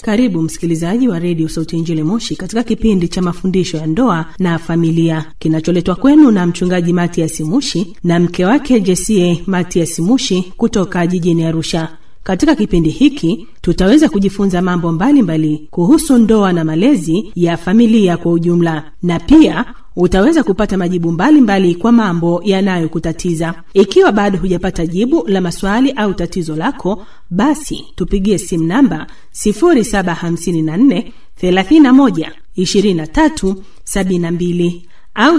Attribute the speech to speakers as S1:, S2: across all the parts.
S1: Karibu msikilizaji wa redio Sauti ya Injili Moshi katika kipindi cha mafundisho ya ndoa na familia kinacholetwa kwenu na mchungaji Matias Mushi na mke wake Jesie Matias Mushi kutoka jijini Arusha. Katika kipindi hiki tutaweza kujifunza mambo mbalimbali mbali kuhusu ndoa na malezi ya familia kwa ujumla, na pia utaweza kupata majibu mbalimbali mbali kwa mambo yanayokutatiza. Ikiwa bado hujapata jibu la maswali au tatizo lako, basi tupigie simu namba 0754 31 23 72 au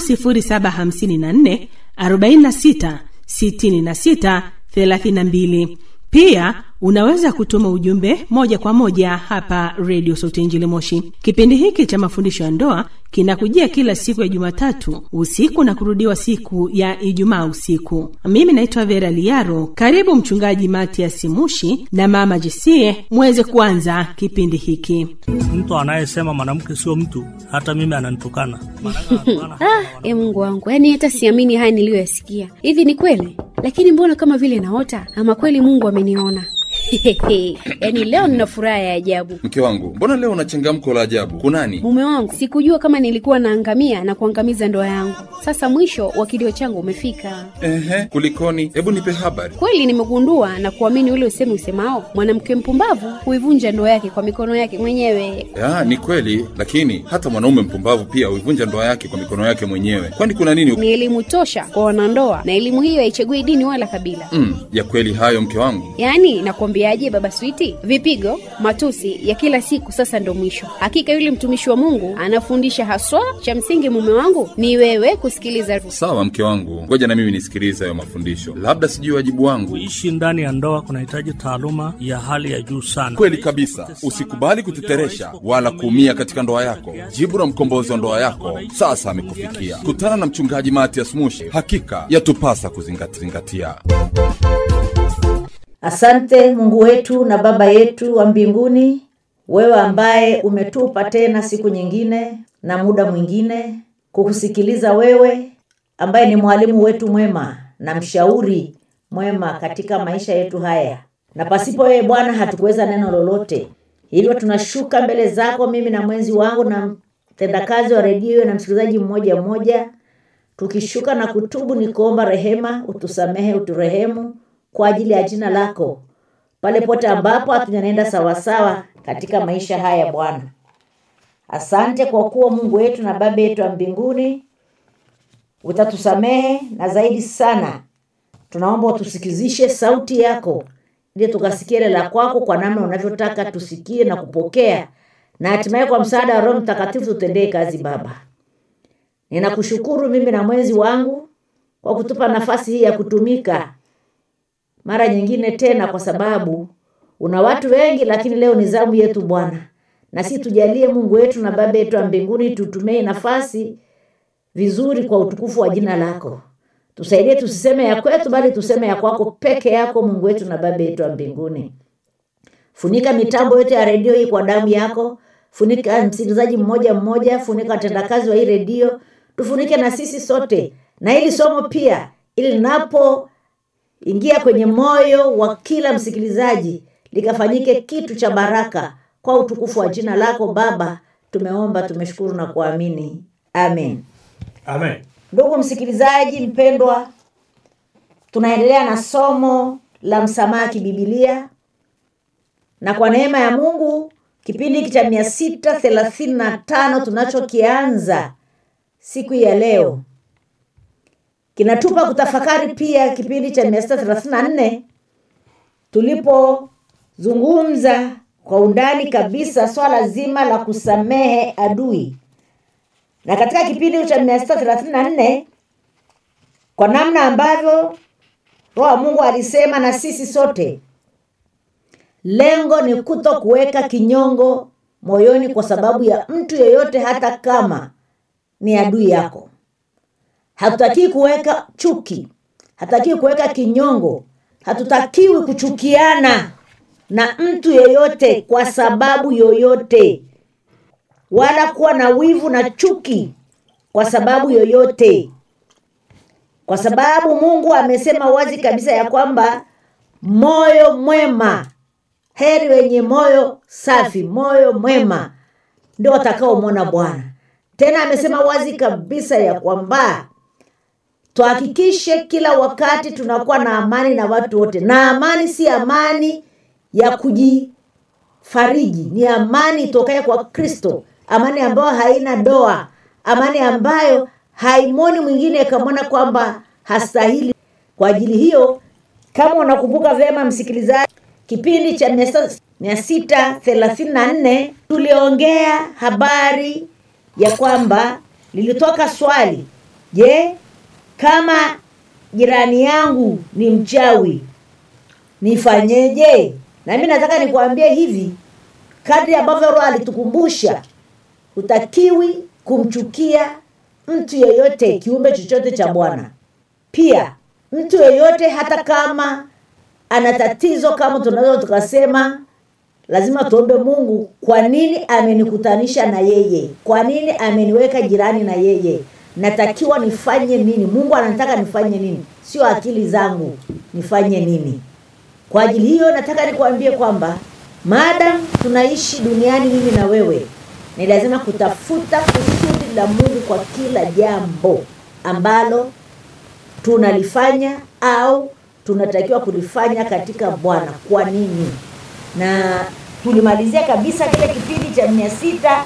S1: 0754 46 66 32. Pia unaweza kutuma ujumbe moja kwa moja hapa redio Sauti Injili Moshi. Kipindi hiki cha mafundisho ya ndoa kinakujia kila siku ya Jumatatu usiku na kurudiwa siku ya Ijumaa usiku. Mimi naitwa Vera Liaro. Karibu Mchungaji Matias Mushi na Mama Jesie muweze kuanza kipindi hiki.
S2: Mtu anayesema mwanamke sio mtu, hata mimi ananitukana.
S3: Ah, e Mungu wangu, yaani hata siamini haya niliyoyasikia. Hivi ni kweli? Lakini mbona kama vile naota, ama kweli Mungu ameniona? yaani leo nina furaha ya ajabu.
S4: Mke wangu, mbona leo una changamko la ajabu? Kunani?
S3: Mume wangu, sikujua kama nilikuwa naangamia na kuangamiza ndoa yangu. Sasa mwisho wa kilio changu umefika.
S4: Ehe, kulikoni? Hebu nipe habari.
S3: Kweli nimegundua na kuamini ule usemi usemao, mwanamke mpumbavu huivunja ndoa yake kwa mikono yake mwenyewe.
S4: Ya, ni kweli, lakini hata mwanaume mpumbavu pia huivunja ndoa yake kwa mikono yake mwenyewe. Kwani kuna nini?
S3: Ni elimu tosha kwa wanandoa, na elimu hiyo haichagui dini wala kabila.
S4: Mm, ya kweli hayo mke wangu.
S3: Yaani nakwambiaje, baba Switi, vipigo, matusi ya kila siku sasa ndo mwisho. Hakika yule mtumishi wa Mungu anafundisha haswa. Cha msingi mume wangu ni wewe kusikiliza.
S4: Sawa mke wangu, ngoja na mimi nisikilize hayo mafundisho, labda sijui wajibu wangu.
S2: Kuishi ndani ya ndoa kunahitaji taaluma ya hali ya juu sana.
S4: Kweli kabisa, usikubali kuteteresha wala kuumia katika ndoa yako. Jibu la mkombozi wa ndoa yako sasa amekufikia. Kutana na mchungaji Matias Mushi, hakika yatupasa kuzingatia.
S5: Asante Mungu wetu na Baba yetu wa mbinguni, wewe ambaye umetupa tena siku nyingine na muda mwingine kukusikiliza wewe, ambaye ni mwalimu wetu mwema na mshauri mwema katika maisha yetu haya, na pasipo wewe Bwana hatukuweza neno lolote. Hivyo tunashuka mbele zako, mimi na mwenzi wangu na mtendakazi wa redio na msikilizaji mmoja mmoja, tukishuka na kutubu, ni kuomba rehema, utusamehe, uturehemu kwa ajili ya jina lako, pale pote ambapo hatujanenda sawasawa katika maisha haya Bwana. Asante kwa kuwa Mungu wetu na Baba yetu wa mbinguni, utatusamehe na zaidi sana tunaomba utusikizishe sauti yako, ili tukasikie ile la kwako kwa namna unavyotaka tusikie na kupokea, na hatimaye kwa msaada wa Roho Mtakatifu tutendee kazi. Baba, ninakushukuru mimi na mwenzi wangu kwa kutupa nafasi hii ya kutumika mara nyingine tena, kwa sababu una watu wengi, lakini leo ni zamu yetu Bwana, na si tujalie Mungu wetu na Baba yetu wa mbinguni, tutumie nafasi vizuri kwa utukufu wa jina lako. Tusaidie tusiseme ya kwetu, bali tuseme ya kwako peke yako, Mungu wetu na Baba yetu wa mbinguni. Funika mitambo yote ya redio hii kwa damu yako, funika msikilizaji mmoja mmoja, funika watendakazi wa hii redio, tufunike na sisi sote na hili somo pia, ili linapo ingia kwenye moyo wa kila msikilizaji likafanyike kitu cha baraka kwa utukufu wa jina lako Baba. Tumeomba, tumeshukuru na kuamini, amen.
S2: Amen.
S5: Ndugu msikilizaji mpendwa, tunaendelea na somo la msamaha kibibilia, na kwa neema ya Mungu kipindi hiki cha mia sita thelathini na tano tunachokianza siku ya leo kinatupa kutafakari pia kipindi cha mia sita thelathini na nne tulipozungumza kwa undani kabisa swala zima la kusamehe adui, na katika kipindi cha mia sita thelathini na nne kwa namna ambavyo Roho wa Mungu alisema na sisi sote, lengo ni kuto kuweka kinyongo moyoni kwa sababu ya mtu yeyote, hata kama ni adui yako. Hatutakiwi kuweka chuki, hatutakiwi kuweka kinyongo, hatutakiwi kuchukiana na mtu yeyote kwa sababu yoyote, wala kuwa na wivu na chuki kwa sababu yoyote, kwa sababu Mungu amesema wazi kabisa ya kwamba moyo mwema heri wenye moyo safi moyo mwema ndio watakaomwona bwana tena amesema wazi kabisa ya kwamba tuhakikishe kila wakati tunakuwa na amani na watu wote na amani si amani ya kujifariji ni amani itokaye kwa kristo amani ambayo haina doa amani ambayo haimoni mwingine ikamwona kwamba hastahili kwa ajili hiyo kama unakumbuka vyema msikilizaji kipindi cha mia sita thelathini na nne tuliongea habari ya kwamba lilitoka swali je kama jirani yangu ni mchawi nifanyeje na mi nataka nikuambie hivi kadri ambavyo roho alitukumbusha hutakiwi kumchukia mtu yeyote kiumbe chochote cha bwana pia mtu yeyote hata kama ana tatizo kama tunaweza tukasema lazima tuombe mungu kwa nini amenikutanisha na yeye kwa nini ameniweka jirani na yeye natakiwa nifanye nini mungu anataka nifanye nini sio akili zangu nifanye nini kwa ajili hiyo nataka nikuambie kwamba maadam tunaishi duniani mimi na wewe ni lazima kutafuta kusudi la mungu kwa kila jambo ambalo tunalifanya au tunatakiwa kulifanya katika bwana kwa nini na tulimalizia kabisa kile kipindi cha mia sita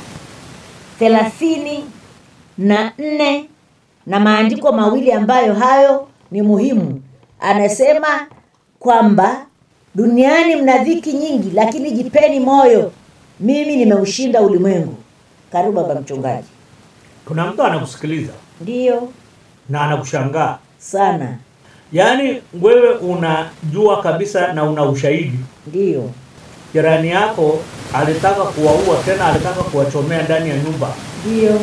S5: thelathini na nne na maandiko mawili ambayo hayo ni muhimu anasema kwamba duniani mna dhiki nyingi lakini jipeni moyo mimi nimeushinda ulimwengu karibu baba mchungaji
S6: kuna mtu anakusikiliza
S5: ndiyo
S6: na anakushangaa
S5: sana
S6: yaani wewe unajua kabisa na una ushahidi
S5: ndiyo
S6: jirani yako alitaka kuwaua tena alitaka kuwachomea ndani ya nyumba
S5: ndiyo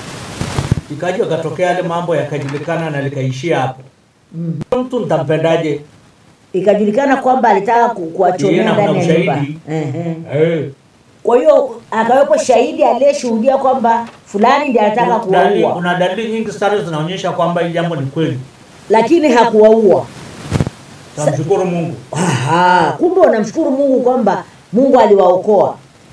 S6: ikaja katokea yale mambo yakajulikana na likaishia hapo mm. mtu nitampendaje
S5: ikajulikana kwamba alitaka ku- kuwachomea
S6: Yeye na kuna
S5: ndani ya nyumba
S6: ushahidi.
S5: Ehe.
S6: Eh,
S5: kwa hiyo akawepo shahidi aliyeshuhudia kwamba fulani ndiye anataka
S6: kuna dalili-
S5: kuwaua
S6: kuna dalili nyingi sana zinaonyesha kwamba hili jambo ni kweli
S5: lakini hakuwaua
S6: tamshukuru mungu
S5: Aha, kumbe unamshukuru mungu kwamba mungu aliwaokoa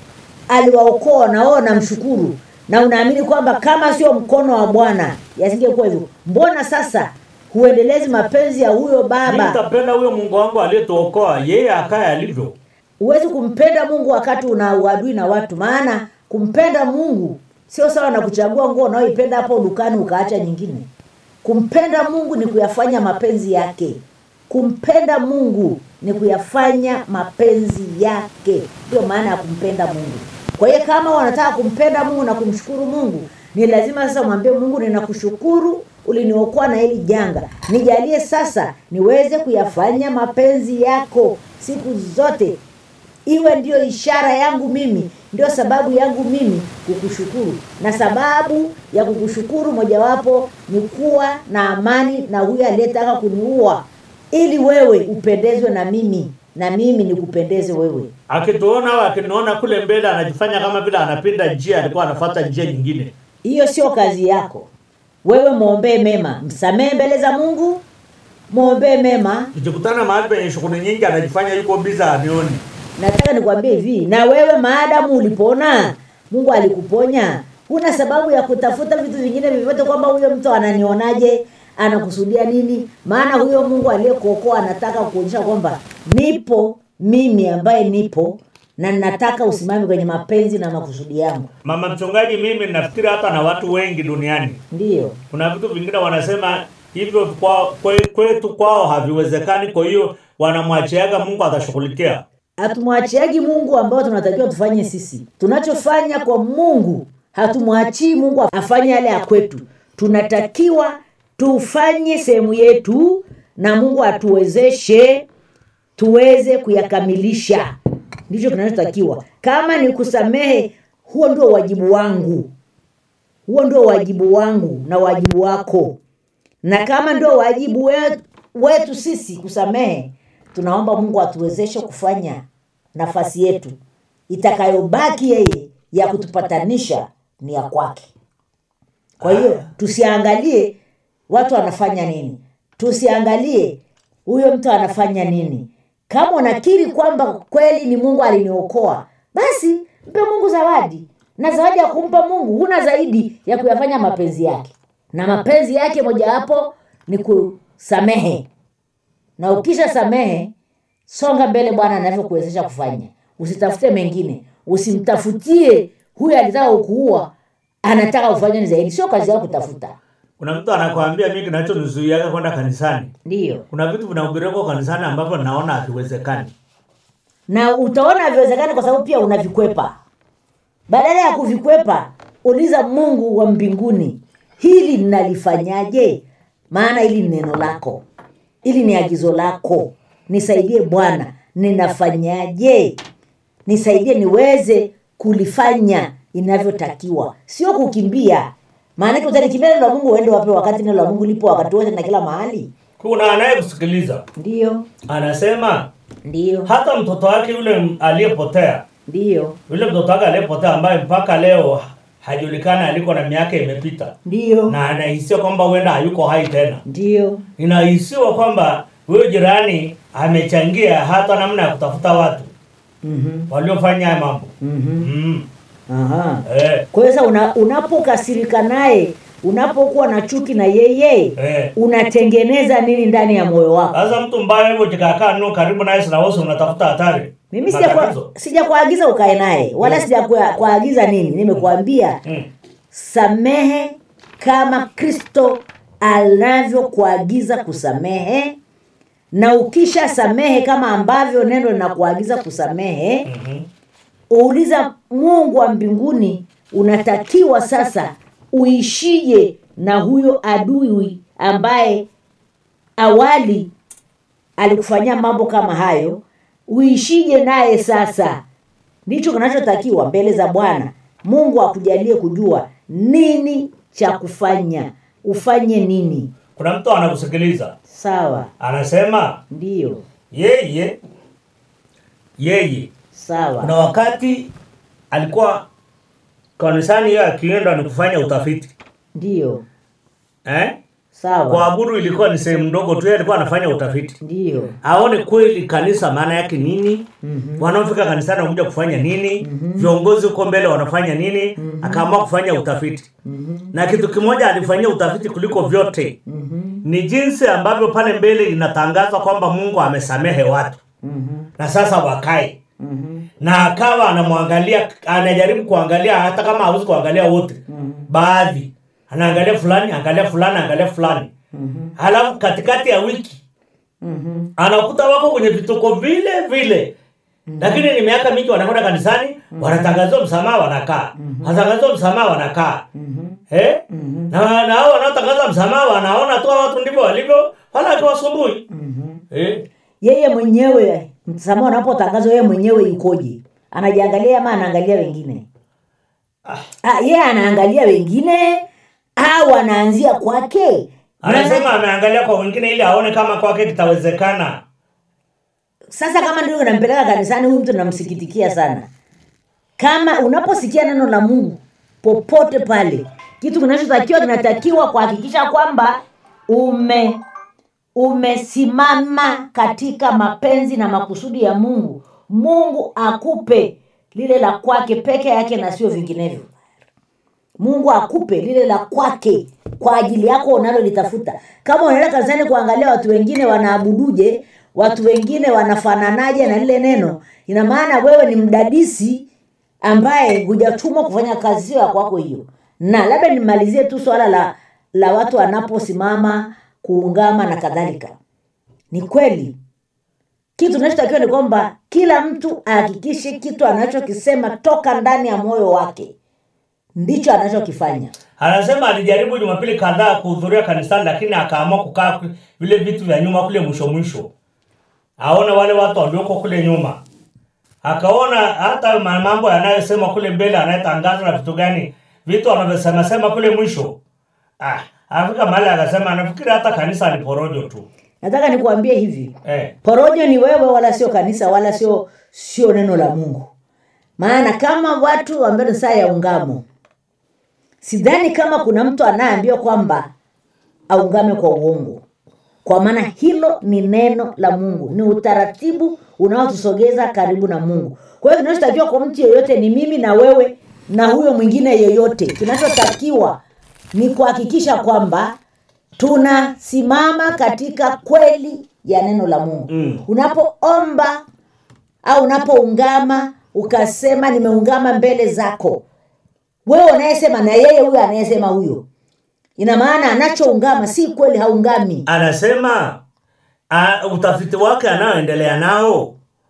S5: aliwaokoa na wewe unamshukuru na unaamini kwamba kama sio mkono wa bwana yasingekuwa hivyo mbona sasa huendelezi mapenzi ya huyo
S6: Mimi
S5: baba
S6: nitapenda huyo mungu wangu aliyetuokoa yeye akaye alivyo
S5: huwezi kumpenda mungu wakati una uadui na watu maana kumpenda mungu sio sawa na kuchagua nguo unaoipenda hapo dukani ukaacha nyingine kumpenda mungu ni kuyafanya mapenzi yake kumpenda mungu ni kuyafanya mapenzi yake ndio maana ya kumpenda mungu kwa hiyo kama wanataka kumpenda mungu na kumshukuru mungu ni lazima sasa mwambie mungu ninakushukuru uliniokoa na hili janga nijalie sasa niweze kuyafanya mapenzi yako siku zote iwe ndiyo ishara yangu mimi ndio sababu yangu mimi kukushukuru na sababu ya kukushukuru mojawapo ni kuwa na amani na huyo aliyetaka kuniua ili wewe upendezwe na mimi na mimi nikupendeze wewe
S6: akituona au akiniona kule mbele anajifanya kama vile anapinda njia alikuwa anafuata njia nyingine
S5: hiyo sio kazi yako wewe mwombee mema msamehe mbele za mungu mwombee mema
S6: tukikutana mahali penye shughuli nyingi anajifanya yuko biza anioni
S5: nataka nikwambie hivi na wewe maadamu ulipona mungu alikuponya huna sababu ya kutafuta vitu vingine vyovyote kwamba huyo mtu ananionaje anakusudia nini maana huyo mungu aliyekuokoa anataka kuonyesha kwamba nipo mimi ambaye nipo na nataka usimame kwenye mapenzi na makusudi yangu
S6: mama mchungaji mimi nafikiri hata na watu wengi duniani
S5: ndiyo
S6: kuna vitu vingine wanasema hivyo kwa, kwe, kwetu kwao haviwezekani kwa hiyo wanamwachiaga mungu atashughulikia
S5: hatumwachiagi mungu ambao tunatakiwa tufanye sisi tunachofanya kwa mungu hatumwachii mungu afanye yale ya kwetu tunatakiwa tufanye sehemu yetu na mungu atuwezeshe tuweze kuyakamilisha ndicho kinachotakiwa kama ni kusamehe huo ndio wajibu wangu huo ndio wajibu wangu na wajibu wako na kama ndio wajibu wetu, wetu sisi kusamehe tunaomba mungu atuwezeshe kufanya nafasi yetu itakayobaki yeye ya kutupatanisha ni ya kwake kwa hiyo tusiangalie watu wanafanya nini tusiangalie huyo mtu anafanya nini kama unakiri kwamba kweli ni mungu aliniokoa basi mpe mungu zawadi na zawadi ya kumpa mungu huna zaidi ya kuyafanya mapenzi yake na mapenzi yake mojawapo ni kusamehe na ukisha samehe songa mbele bwana anavyokuwezesha kufanya usitafute mengine usimtafutie huyu alitaka ukuua anataka ufanye ni zaidi sio kazi yao kutafuta
S6: kuna mtu anakwambia mi kinachonizuiaga kwenda kanisani
S5: ndiyo
S6: kuna vitu vinahubiriwa kwa kanisani ambavyo naona haviwezekani
S5: na utaona haviwezekani kwa sababu pia unavikwepa badala ya kuvikwepa uliza mungu wa mbinguni hili nalifanyaje maana hili ni neno lako hili ni agizo lako nisaidie bwana ninafanyaje nisaidie niweze kulifanya inavyotakiwa sio kukimbia maanake utalikimbia neno la mungu uende wape wakati neno la mungu lipo wakati wote na kila mahali
S6: kuna anayekusikiliza
S5: ndiyo
S6: anasema
S5: ndiyo
S6: hata mtoto wake yule m- aliyepotea
S5: ndiyo
S6: yule mtoto wake aliyepotea ambaye mpaka leo hajulikani aliko na miaka imepita
S5: ndiyo
S6: na anahisiwa kwamba huenda hayuko hai tena
S5: ndiyo
S6: inahisiwa kwamba huyo jirani amechangia hata namna ya kutafuta watu
S5: mm-hmm.
S6: waliofanya haya mambo
S5: Mm-hmm.
S6: mm.
S5: Aha.
S6: eh,
S5: kwa hiyo sasa una, unapokasirika naye unapokuwa na chuki na yeye
S6: eh.
S5: unatengeneza nini ndani ya moyo wako
S6: sasa mtu mbaya hivyo jikakaa no karibu naye sinawosi unatafuta hatari
S5: mimi
S6: Matatizo.
S5: sijakua- sijakuagiza ukae naye wala sijakuagiza nini nimekuambia
S6: Mm.
S5: samehe kama kristo anavyokuagiza kusamehe na ukisha samehe kama ambavyo neno linakuagiza kusamehe
S6: Mhm.
S5: uuliza mungu wa mbinguni unatakiwa sasa uishije na huyo adui ambaye awali alikufanyia mambo kama hayo uishije naye sasa ndicho kinachotakiwa mbele za bwana mungu akujalie kujua nini cha kufanya ufanye nini
S6: kuna mtu anakusikiliza
S5: sawa
S6: anasema
S5: ndiyo
S6: yeye yeye kuna
S5: sawa
S6: wakati alikuwa kanisani hiyo akienda ni kufanya utafiti
S5: ndiyo
S6: eh?
S5: sawa
S6: kuabudu ilikuwa ni sehemu ndogo tu yeye alikuwa anafanya utafiti
S5: ndiyo
S6: aone kweli kanisa maana yake nini
S5: Mhm.
S6: wanaofika kanisani wanakuja kufanya nini viongozi huko mbele wanafanya nini akaamua kufanya utafiti na kitu kimoja alifanyia utafiti kuliko vyote ni jinsi ambavyo pale mbele inatangazwa kwamba mungu amesamehe watu na sasa wakae na akawa anamwangalia anajaribu kuangalia hata kama hawezi kuangalia wote baadhi anaangalia fulani angalia fulani angalia fulani halafu katikati ya wiki anakuta wako kwenye vituko vile vile lakini ni miaka mingi wanakwenda kanisani wanatangazwa msamaha wanakaa wanatangazwa msamaha wanakaa eh? na na hao wanaotangaza msamaha wanaona tu hawa watu ndivyo walivyo wala akiwasumbui eh?
S5: yeye mwenyewe msamaha unapotangazwa yeye mwenyewe yukoje anajiangalia ama anaangalia wengine ah, yeye anaangalia wengine au anaanzia kwake
S6: anasema
S5: Maana-
S6: ameangalia kwa wengine ili aone kama kwake kitawezekana
S5: sasa kama ndio nampeleka kanisani huyu mtu namsikitikia sana kama unaposikia neno la mungu popote pale kitu kinachotakiwa kinatakiwa kuhakikisha kwamba ume umesimama katika mapenzi na makusudi ya mungu mungu akupe lile la kwake peke yake na sio vinginevyo mungu akupe lile la kwake kwa ajili yako unalolitafuta kama unaenda kanisani kuangalia watu wengine wanaabuduje watu wengine wanafananaje na lile neno ina maana wewe ni mdadisi ambaye hujatumwa kufanya kazi sio ya kwako hiyo na labda nimalizie tu swala la la watu wanaposimama kuungama na kadhalika ni kweli kitu kinachotakiwa ni kwamba kila mtu ahakikishe kitu anachokisema toka ndani ya moyo wake ndicho anachokifanya
S6: anasema alijaribu jumapili kadhaa kuhudhuria kanisani lakini akaamua kukaa ku- vile vitu vya nyuma kule mwisho mwisho aone wale watu walioko kule nyuma akaona hata ma- mambo yanayosema kule mbele anayetangazwa na vitu gani vitu wanavyosema sema kule mwisho ah, afika mahali akasema nafikiri hata kanisa ni porojo tu
S5: nataka nikuambie hivi
S6: eh.
S5: porojo ni wewe wala sio kanisa wala sio sio neno la mungu maana kama watu ambao ni saa ya ungamo sidhani kama kuna mtu anayeambiwa kwamba aungame kwa uongo kwa maana hilo ni neno la mungu ni utaratibu unaotusogeza karibu na mungu kwa hiyo kinachotakiwa kwa mtu yeyote ni mimi na wewe na huyo mwingine yeyote kinachotakiwa ni kuhakikisha kwamba tunasimama katika kweli ya neno la mungu
S6: Mm.
S5: unapoomba au unapoungama ukasema nimeungama mbele zako wewe unayesema na yeye huyo anayesema huyo ina maana anachoungama si kweli haungami
S6: anasema a, utafiti wake anayoendelea nao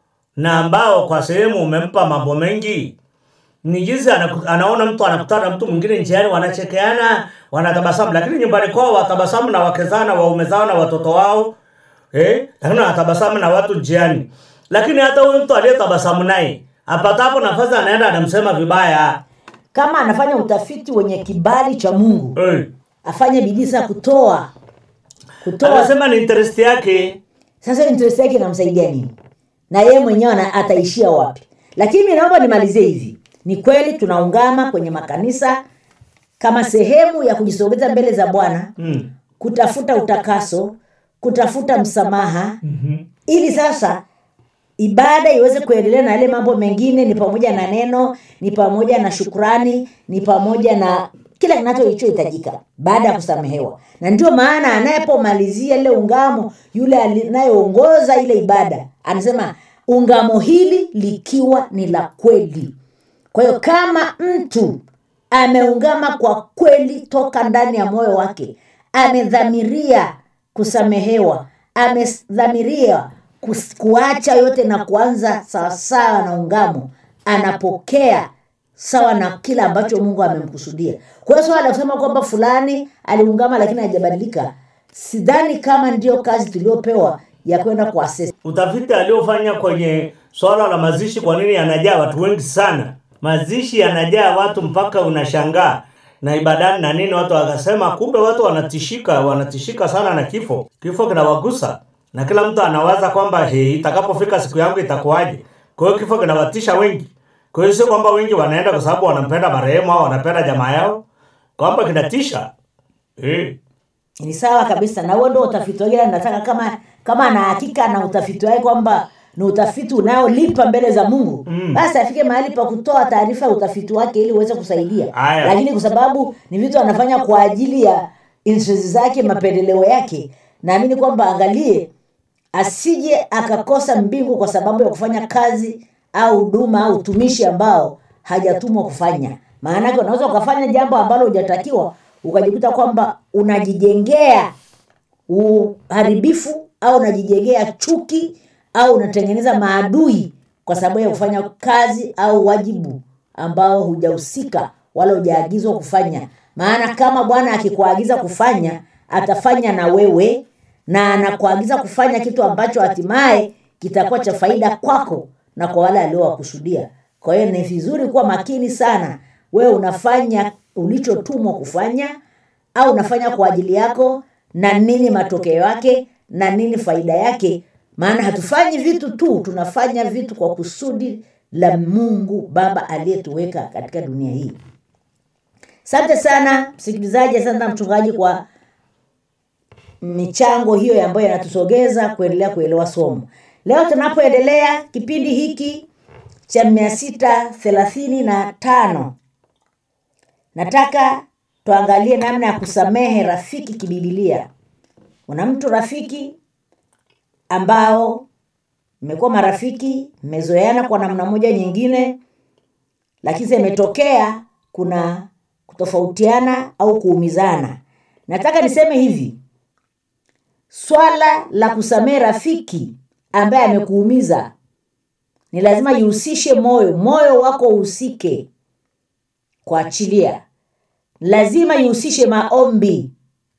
S6: na ambao kwa sehemu umempa mambo mengi ni jinsi anaku- anaona mtu anakutana na mtu mwingine njiani wanachekeana wanatabasamu lakini nyumbani kwao watabasamu na wake zao na waume zao na watoto wao eh? lakini wanatabasamu na watu njiani lakini hata huyu mtu aliyetabasamu naye apatapo nafasi anaenda anamsema vibaya
S5: kama anafanya utafiti wenye kibali cha mungu
S6: eh.
S5: afanye bidii sana kutoa kutoa
S6: anasema ni interest yake
S5: sasa interest yake inamsaidia nini na yeye mwenyewe ana- ataishia wapi lakini mi naomba nimalizie hivi ni kweli tunaungama kwenye makanisa kama sehemu ya kujisogeza mbele za bwana
S6: mm.
S5: kutafuta utakaso kutafuta msamaha mm-hmm. ili sasa ibada iweze kuendelea na yale mambo mengine ni pamoja na neno ni pamoja na shukrani ni pamoja na kila kinachohitajika baada ya kusamehewa na ndio maana anayepomalizia ile ungamo yule anayeongoza ile ibada anasema ungamo hili likiwa ni la kweli kwa hiyo kama mtu ameungama kwa kweli toka ndani ya moyo wake amedhamiria kusamehewa amedhamiria kus- kuacha yote na kuanza sawasawa na ungamo anapokea sawa na kile ambacho mungu amemkusudia kwa hiyo swala la kusema kwamba fulani aliungama lakini hajabadilika sidhani kama ndio kazi tuliopewa ya kwenda kuasesi
S6: utafiti aliofanya kwenye swala la mazishi kwa nini yanajaa watu wengi sana mazishi yanajaa watu mpaka unashangaa na ibadani na nini watu wakasema kumbe watu wanatishika wanatishika sana na kifo kifo kinawagusa na kila mtu anawaza kwamba he itakapofika siku yangu itakuwaje kwa hiyo kifo kinawatisha wengi kwa hiyo sio kwamba wengi wanaenda kwa sababu wanampenda marehemu au wanapenda jamaa yao kwamba kinatisha eh.
S5: ni sawa kabisa na huo ndo utafiti wake na nataka kama kama ana hakika na utafiti wake kwamba ni utafiti unaolipa mbele za mungu mm. basi afike mahali pa kutoa taarifa ya utafiti wake ili uweze kusaidia
S6: Aya.
S5: lakini kwa sababu ni vitu anafanya kwa ajili ya interest zake mapendeleo yake naamini kwamba angalie asije akakosa mbingu kwa sababu ya kufanya kazi au huduma au utumishi ambao hajatumwa kufanya maanake unaweza ukafanya jambo ambalo hujatakiwa ukajikuta kwamba unajijengea uharibifu au unajijengea chuki au unatengeneza maadui kwa sababu ya kufanya kazi au wajibu ambao hujahusika wala hujaagizwa kufanya maana kama bwana akikuagiza kufanya atafanya na wewe na anakuagiza kufanya kitu ambacho hatimaye kitakuwa cha faida kwako na kwa wale aliowakusudia kwa hiyo ni vizuri kuwa makini sana wewe unafanya ulichotumwa kufanya au unafanya kwa ajili yako na nini matokeo yake na nini faida yake maana hatufanyi vitu tu tunafanya vitu kwa kusudi la mungu baba aliyetuweka katika dunia hii asante sana msikilizaji asante sana mchungaji kwa michango hiyo ambayo inatusogeza kuendelea kuelewa somo leo tunapoendelea kipindi hiki cha mia sita thelathini na tano nataka tuangalie namna ya kusamehe rafiki kibibilia una mtu rafiki ambao mmekuwa marafiki mmezoeana kwa namna moja nyingine lakini sasa imetokea kuna kutofautiana au kuumizana nataka niseme hivi swala la kusamehe rafiki ambaye amekuumiza ni lazima ihusishe moyo moyo wako uhusike kuachilia lazima ihusishe maombi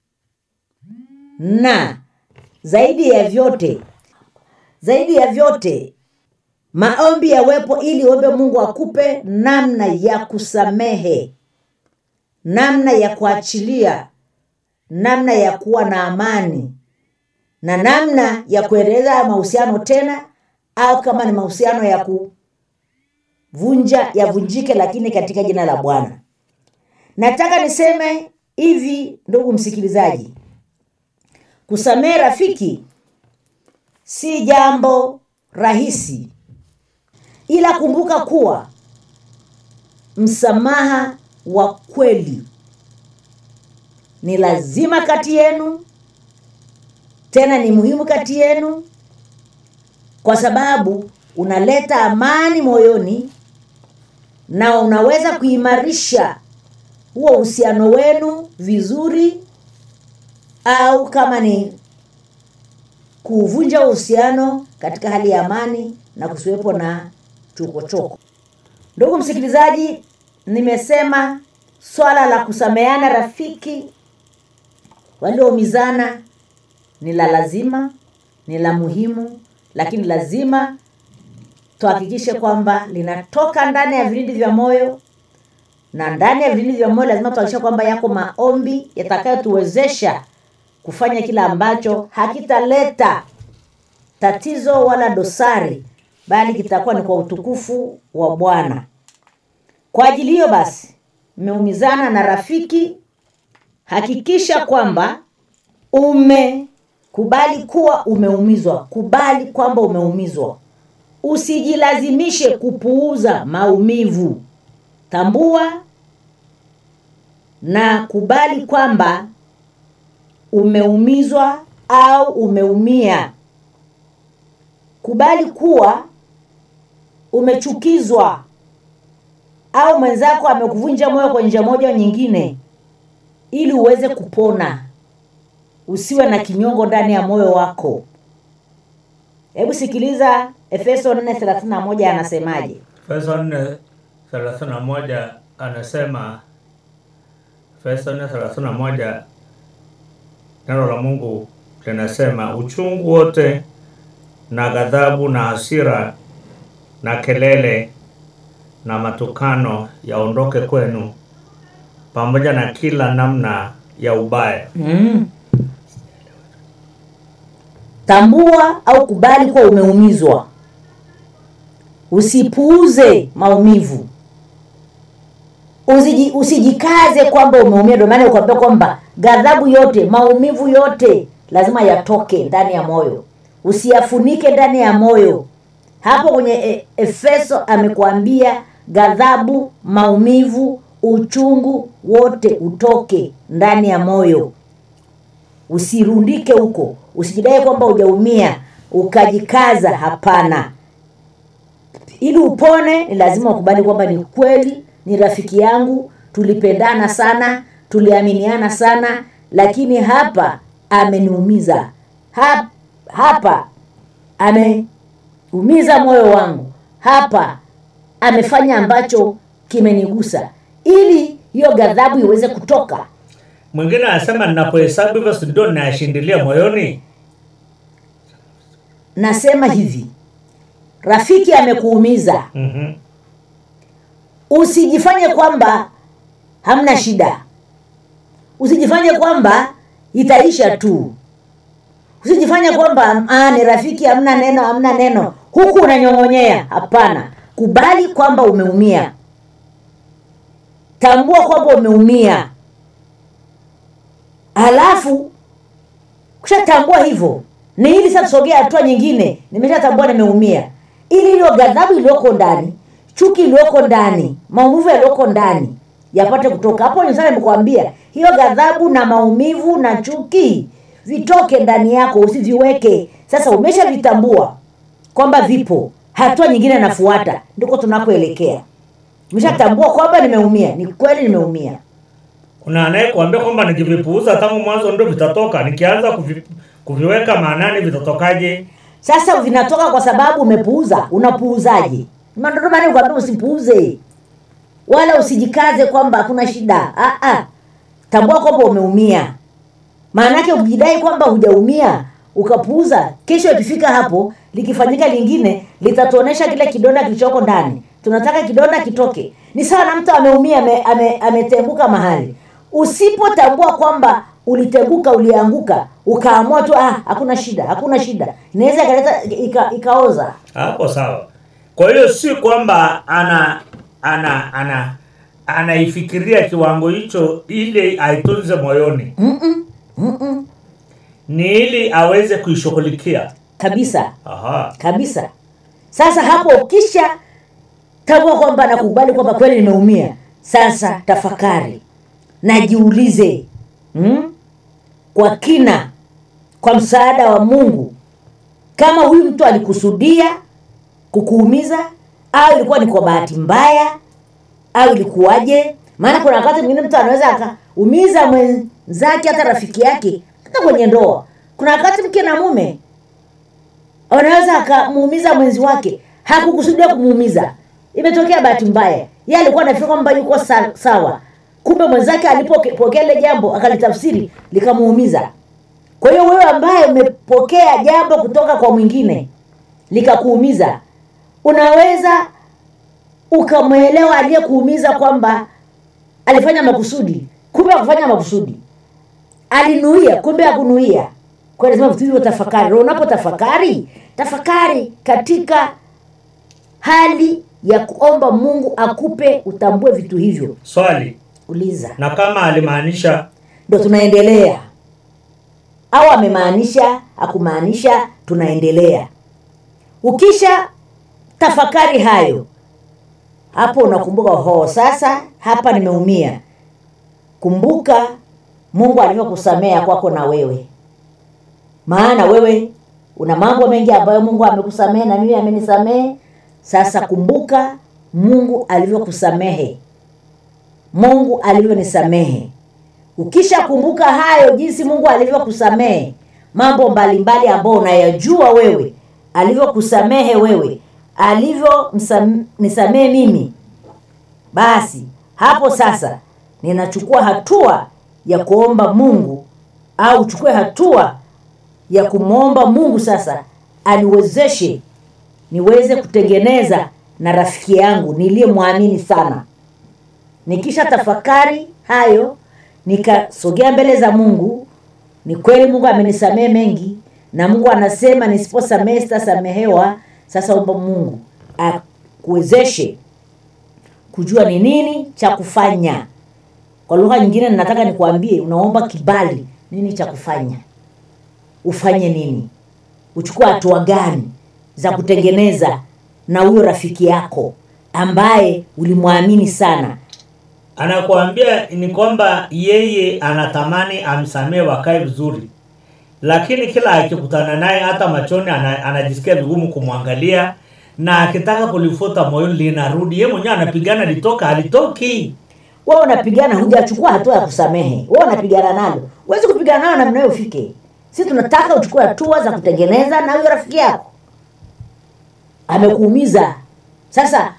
S5: na zaidi ya vyote zaidi ya vyote maombi yawepo ili uombe mungu akupe namna ya kusamehe namna ya kuachilia namna ya kuwa na amani na namna ya kuendeleza mahusiano tena au kama ni mahusiano ya kuvunja yavunjike lakini katika jina la bwana nataka niseme hivi ndugu msikilizaji kusamehe rafiki si jambo rahisi ila kumbuka kuwa msamaha wa kweli ni lazima kati yenu tena ni muhimu kati yenu kwa sababu unaleta amani moyoni na unaweza kuimarisha huo uhusiano wenu vizuri au kama ni kuvunja uhusiano katika hali ya amani na kusiwepo na chokochoko ndugu msikilizaji nimesema swala la kusameana rafiki walioumizana ni la lazima ni la muhimu lakini lazima tuhakikishe kwamba linatoka ndani ya vilindi vya moyo na ndani ya vilindi vya moyo lazima tuhakikishe kwamba yako maombi yatakayotuwezesha kufanya kila ambacho hakitaleta tatizo wala dosari bali kitakuwa ni kwa utukufu wa bwana kwa ajili hiyo basi mmeumizana na rafiki hakikisha kwamba umekubali kuwa umeumizwa kubali kwamba umeumizwa usijilazimishe kupuuza maumivu tambua na kubali kwamba umeumizwa au umeumia kubali kuwa umechukizwa au mwenzako amekuvunja moyo kwa njia moja au nyingine ili uweze kupona usiwe na kinyongo ndani ya moyo wako hebu sikiliza efeso 431 anasemaje
S6: Efeso 4:31 anasema Efeso 4:31 neno la Mungu linasema uchungu wote na ghadhabu na hasira na kelele na matukano yaondoke kwenu pamoja na kila namna ya ubaya.
S5: mm. tambua au kubali kuwa umeumizwa usipuuze maumivu Usiji, usijikaze kwamba umeumia ndio maana ukwambia kwamba ghadhabu yote maumivu yote lazima yatoke ndani ya moyo usiyafunike ndani ya moyo hapo kwenye e, efeso amekuambia ghadhabu maumivu uchungu wote utoke ndani ya moyo usirundike huko usijidai kwamba hujaumia ukajikaza hapana ili upone ni lazima ukubali kwamba ni kweli ni rafiki yangu tulipendana sana tuliaminiana sana lakini hapa ameniumiza hapa, hapa ameumiza moyo wangu hapa amefanya ambacho kimenigusa ili hiyo ghadhabu iweze kutoka
S6: Mwingine anasema ninapohesabu hivyo si ndio ninayashindilia moyoni?
S5: nasema hivi rafiki amekuumiza
S6: Mhm.
S5: usijifanye kwamba hamna shida usijifanye kwamba itaisha tu usijifanye kwamba ah, ni rafiki hamna neno hamna neno huku unanyong'onyea hapana kubali kwamba umeumia tambua kwamba umeumia halafu kushatambua hivyo ni ili sasa tusogea hatua nyingine nimeshatambua nimeumia ili iliyo ghadhabu iliyoko ndani chuki iliyoko ndani maumivu yaliyoko ndani yapate kutoka hapo ni sana nimekuambia hiyo ghadhabu na maumivu na chuki vitoke ndani yako usiviweke sasa umeshavitambua kwamba vipo hatua nyingine nafuata ndiko tunakoelekea umeshatambua kwamba nimeumia ni kweli nimeumia
S6: Kuna anayekuambia kwamba nikivipuuza tangu mwanzo ndio vitatoka, nikianza kuvi, kuviweka maanani vitatokaje?
S5: sasa vinatoka kwa sababu umepuuza unapuuzaje ndio maana nikwambia usipuuze wala usijikaze kwamba hakuna shida ah, ah. tambua kwamba umeumia maanake ukijidai kwamba hujaumia ukapuuza kesho ikifika hapo likifanyika lingine litatuonesha kile kidonda kilichoko ndani tunataka kidonda kitoke ni sawa na mtu ameumia ame, ame, ametenguka mahali usipotambua kwamba ulitenguka ulianguka ukaamua tu ah, hakuna shida hakuna shida inaweza ikaleta ika, ikaoza
S6: Hapo sawa. Kwa hiyo si kwamba ana ana ana anaifikiria kiwango hicho ili aitunze moyoni. ni ili aweze kuishughulikia
S5: kabisa
S6: Aha.
S5: kabisa sasa hapo ukisha tambua kwamba nakubali kwamba kweli nimeumia sasa tafakari najiulize hmm? kwa kina kwa msaada wa mungu kama huyu mtu alikusudia kukuumiza au ilikuwa ni kwa bahati mbaya au ilikuwaje maana kuna wakati mwingine mtu anaweza akaumiza mwenzake hata rafiki yake hata kwenye ndoa kuna wakati mke na mume anaweza akamuumiza mwenzi wake hakukusudia kumuumiza imetokea bahati mbaya ye alikuwa anafikiri kwamba yuko sa, sawa kumbe mwenzake alipopokea ile jambo akalitafsiri likamuumiza kwa hiyo wewe ambaye umepokea jambo kutoka kwa mwingine likakuumiza unaweza ukamwelewa aliyekuumiza kwamba alifanya makusudi kumbe akufanya makusudi alinuia kumbe akunuia kwa hiyo lazima vitu hivyo tafakari Roho unapotafakari tafakari katika hali ya kuomba mungu akupe utambue vitu hivyo
S6: swali
S5: uliza
S6: na kama alimaanisha
S5: ndo tunaendelea au amemaanisha akumaanisha tunaendelea ukisha tafakari hayo hapo unakumbuka ho sasa hapa nimeumia kumbuka mungu alivyokusamea kwako na wewe maana wewe una mambo mengi ambayo mungu amekusamehe na mimi amenisamehe sasa kumbuka mungu alivyokusamehe mungu alivyonisamehe ukishakumbuka hayo jinsi mungu alivyokusamehe mambo mbalimbali ambayo unayajua wewe alivyokusamehe wewe alivyonisamehe mimi basi hapo sasa ninachukua hatua ya kuomba mungu au uchukue hatua ya kumwomba mungu sasa aniwezeshe niweze kutengeneza na rafiki yangu niliyemwamini sana nikisha tafakari hayo nikasogea mbele za mungu ni kweli mungu amenisamehe mengi na mungu anasema nisiposamehe sitasamehewa sasa omba mungu akuwezeshe kujua ni nini cha kufanya kwa lugha nyingine nataka nikuambie unaomba kibali nini cha kufanya ufanye nini uchukue hatua gani za kutengeneza na huyo rafiki yako ambaye ulimwamini sana
S6: anakuambia ni kwamba yeye anatamani amsamee wakae vizuri lakini kila akikutana naye hata machoni ana, anajisikia vigumu kumwangalia na akitaka kulifuta moyoni linarudi ye mwenyewe anapigana litoka halitoki
S5: wewe unapigana hujachukua hatua ya kusamehe wewe unapigana nalo huwezi kupigana nalo namna hiyo ufike si tunataka uchukue hatua za kutengeneza na huyo rafiki yako amekuumiza sasa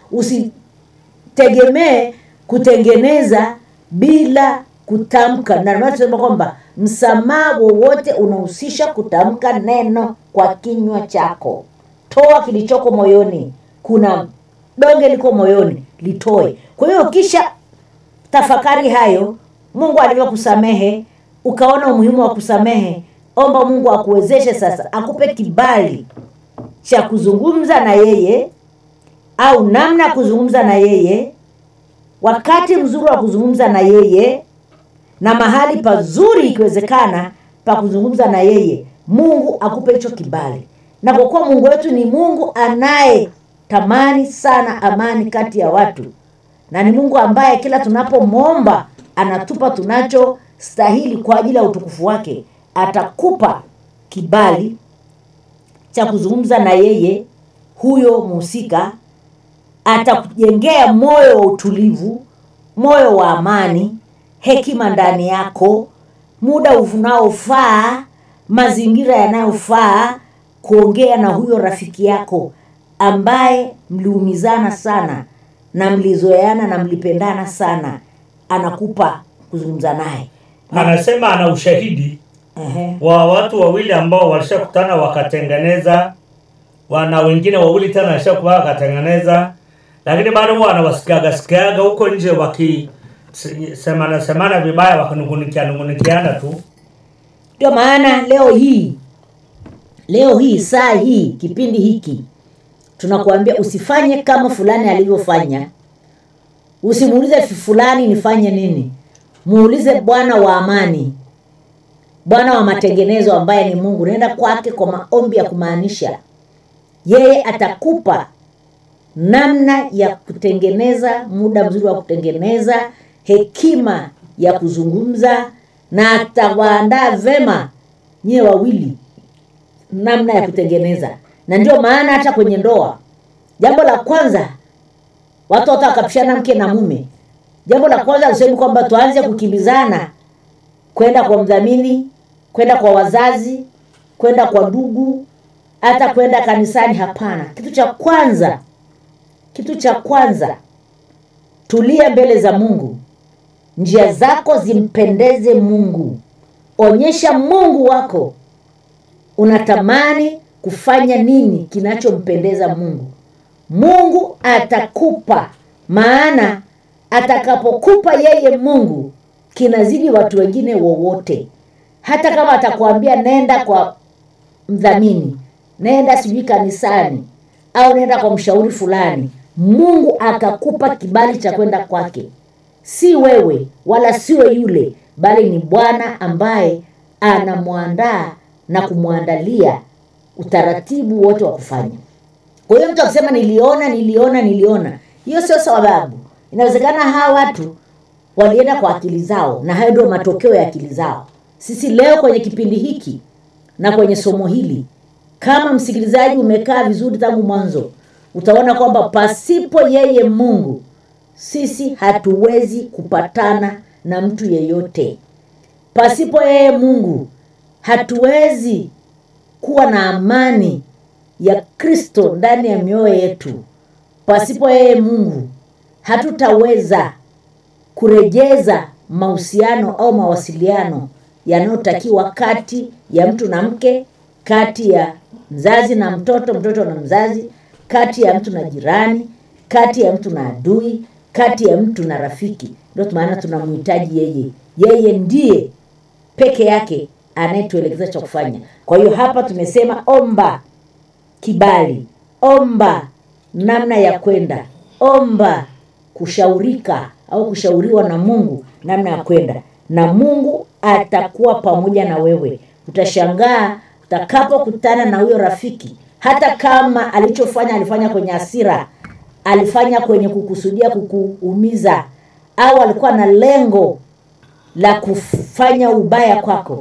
S5: usitegemee kutengeneza bila kutamka na ndio maana tunasema kwamba msamaha wowote unahusisha kutamka neno kwa kinywa chako toa kilichoko moyoni kuna donge liko moyoni litoe kwa hiyo ukisha tafakari hayo mungu alivyokusamehe ukaona umuhimu wa kusamehe omba mungu akuwezeshe sasa akupe kibali cha kuzungumza na yeye au namna ya kuzungumza na yeye wakati mzuri wa kuzungumza na yeye na mahali pazuri ikiwezekana pa kuzungumza na yeye mungu akupe hicho kibali na kwa kuwa mungu wetu ni mungu anayetamani sana amani kati ya watu na ni mungu ambaye kila tunapomwomba anatupa tunachostahili kwa ajili ya utukufu wake atakupa kibali cha kuzungumza na yeye huyo mhusika atakujengea moyo wa utulivu moyo wa amani hekima ndani yako muda unaofaa mazingira yanayofaa kuongea na huyo rafiki yako ambaye mliumizana sana na mlizoeana na mlipendana sana anakupa kuzungumza naye
S6: anasema ana ushahidi
S5: Ehe.
S6: wa watu wawili ambao walishakutana wakatengeneza wana wengine wawili tena washakuwa wakatengeneza lakini bado huwa wanawasikiaga sikiaga huko nje waki se- semana semana vibaya wakinungunikia nungunikiana tu
S5: ndio maana leo hii leo hii saa hii kipindi hiki tunakuambia usifanye kama fulani alivyofanya usimuulize fulani nifanye nini muulize bwana wa amani bwana wa matengenezo ambaye ni mungu naenda kwake kwa maombi ya kumaanisha yeye atakupa namna ya kutengeneza muda mzuri wa kutengeneza hekima ya kuzungumza na atawaandaa vema nyie wawili namna ya kutengeneza na ndio maana hata kwenye ndoa jambo la kwanza watu hata wakapishana mke na mume jambo la kwanza usemi kwamba tuanze kukimbizana kwenda kwa mdhamini kwenda kwa wazazi kwenda kwa ndugu hata kwenda kanisani hapana kitu cha kwanza kitu cha kwanza tulia mbele za mungu njia zako zimpendeze mungu onyesha mungu wako unatamani kufanya nini kinachompendeza mungu mungu atakupa maana atakapokupa yeye mungu kinazidi watu wengine wowote hata kama atakwambia nenda kwa mdhamini nenda sijui kanisani au nenda kwa mshauri fulani mungu akakupa kibali cha kwenda kwake si wewe wala siwe yule bali ni bwana ambaye anamwandaa na kumwandalia utaratibu wote wa kufanya kwa hiyo mtu akisema niliona niliona niliona hiyo sio sababu inawezekana hawa watu walienda kwa akili zao na hayo ndio matokeo ya akili zao sisi leo kwenye kipindi hiki na kwenye somo hili kama msikilizaji umekaa vizuri tangu mwanzo utaona kwamba pasipo yeye mungu sisi hatuwezi kupatana na mtu yeyote pasipo yeye mungu hatuwezi kuwa na amani ya kristo ndani ya mioyo yetu pasipo yeye mungu hatutaweza kurejeza mahusiano au mawasiliano yanayotakiwa kati ya mtu na mke kati ya mzazi na mtoto mtoto na mzazi kati ya mtu na jirani kati ya mtu na adui kati ya mtu na rafiki ndio maana tunamhitaji yeye yeye ndiye peke yake anayetuelekeza cha kufanya kwa hiyo hapa tumesema omba kibali omba namna ya kwenda omba kushaurika au kushauriwa na mungu namna ya kwenda na mungu atakuwa pamoja na wewe utashangaa utakapokutana na huyo rafiki hata kama alichofanya alifanya kwenye hasira alifanya kwenye kukusudia kukuumiza au alikuwa na lengo la kufanya ubaya kwako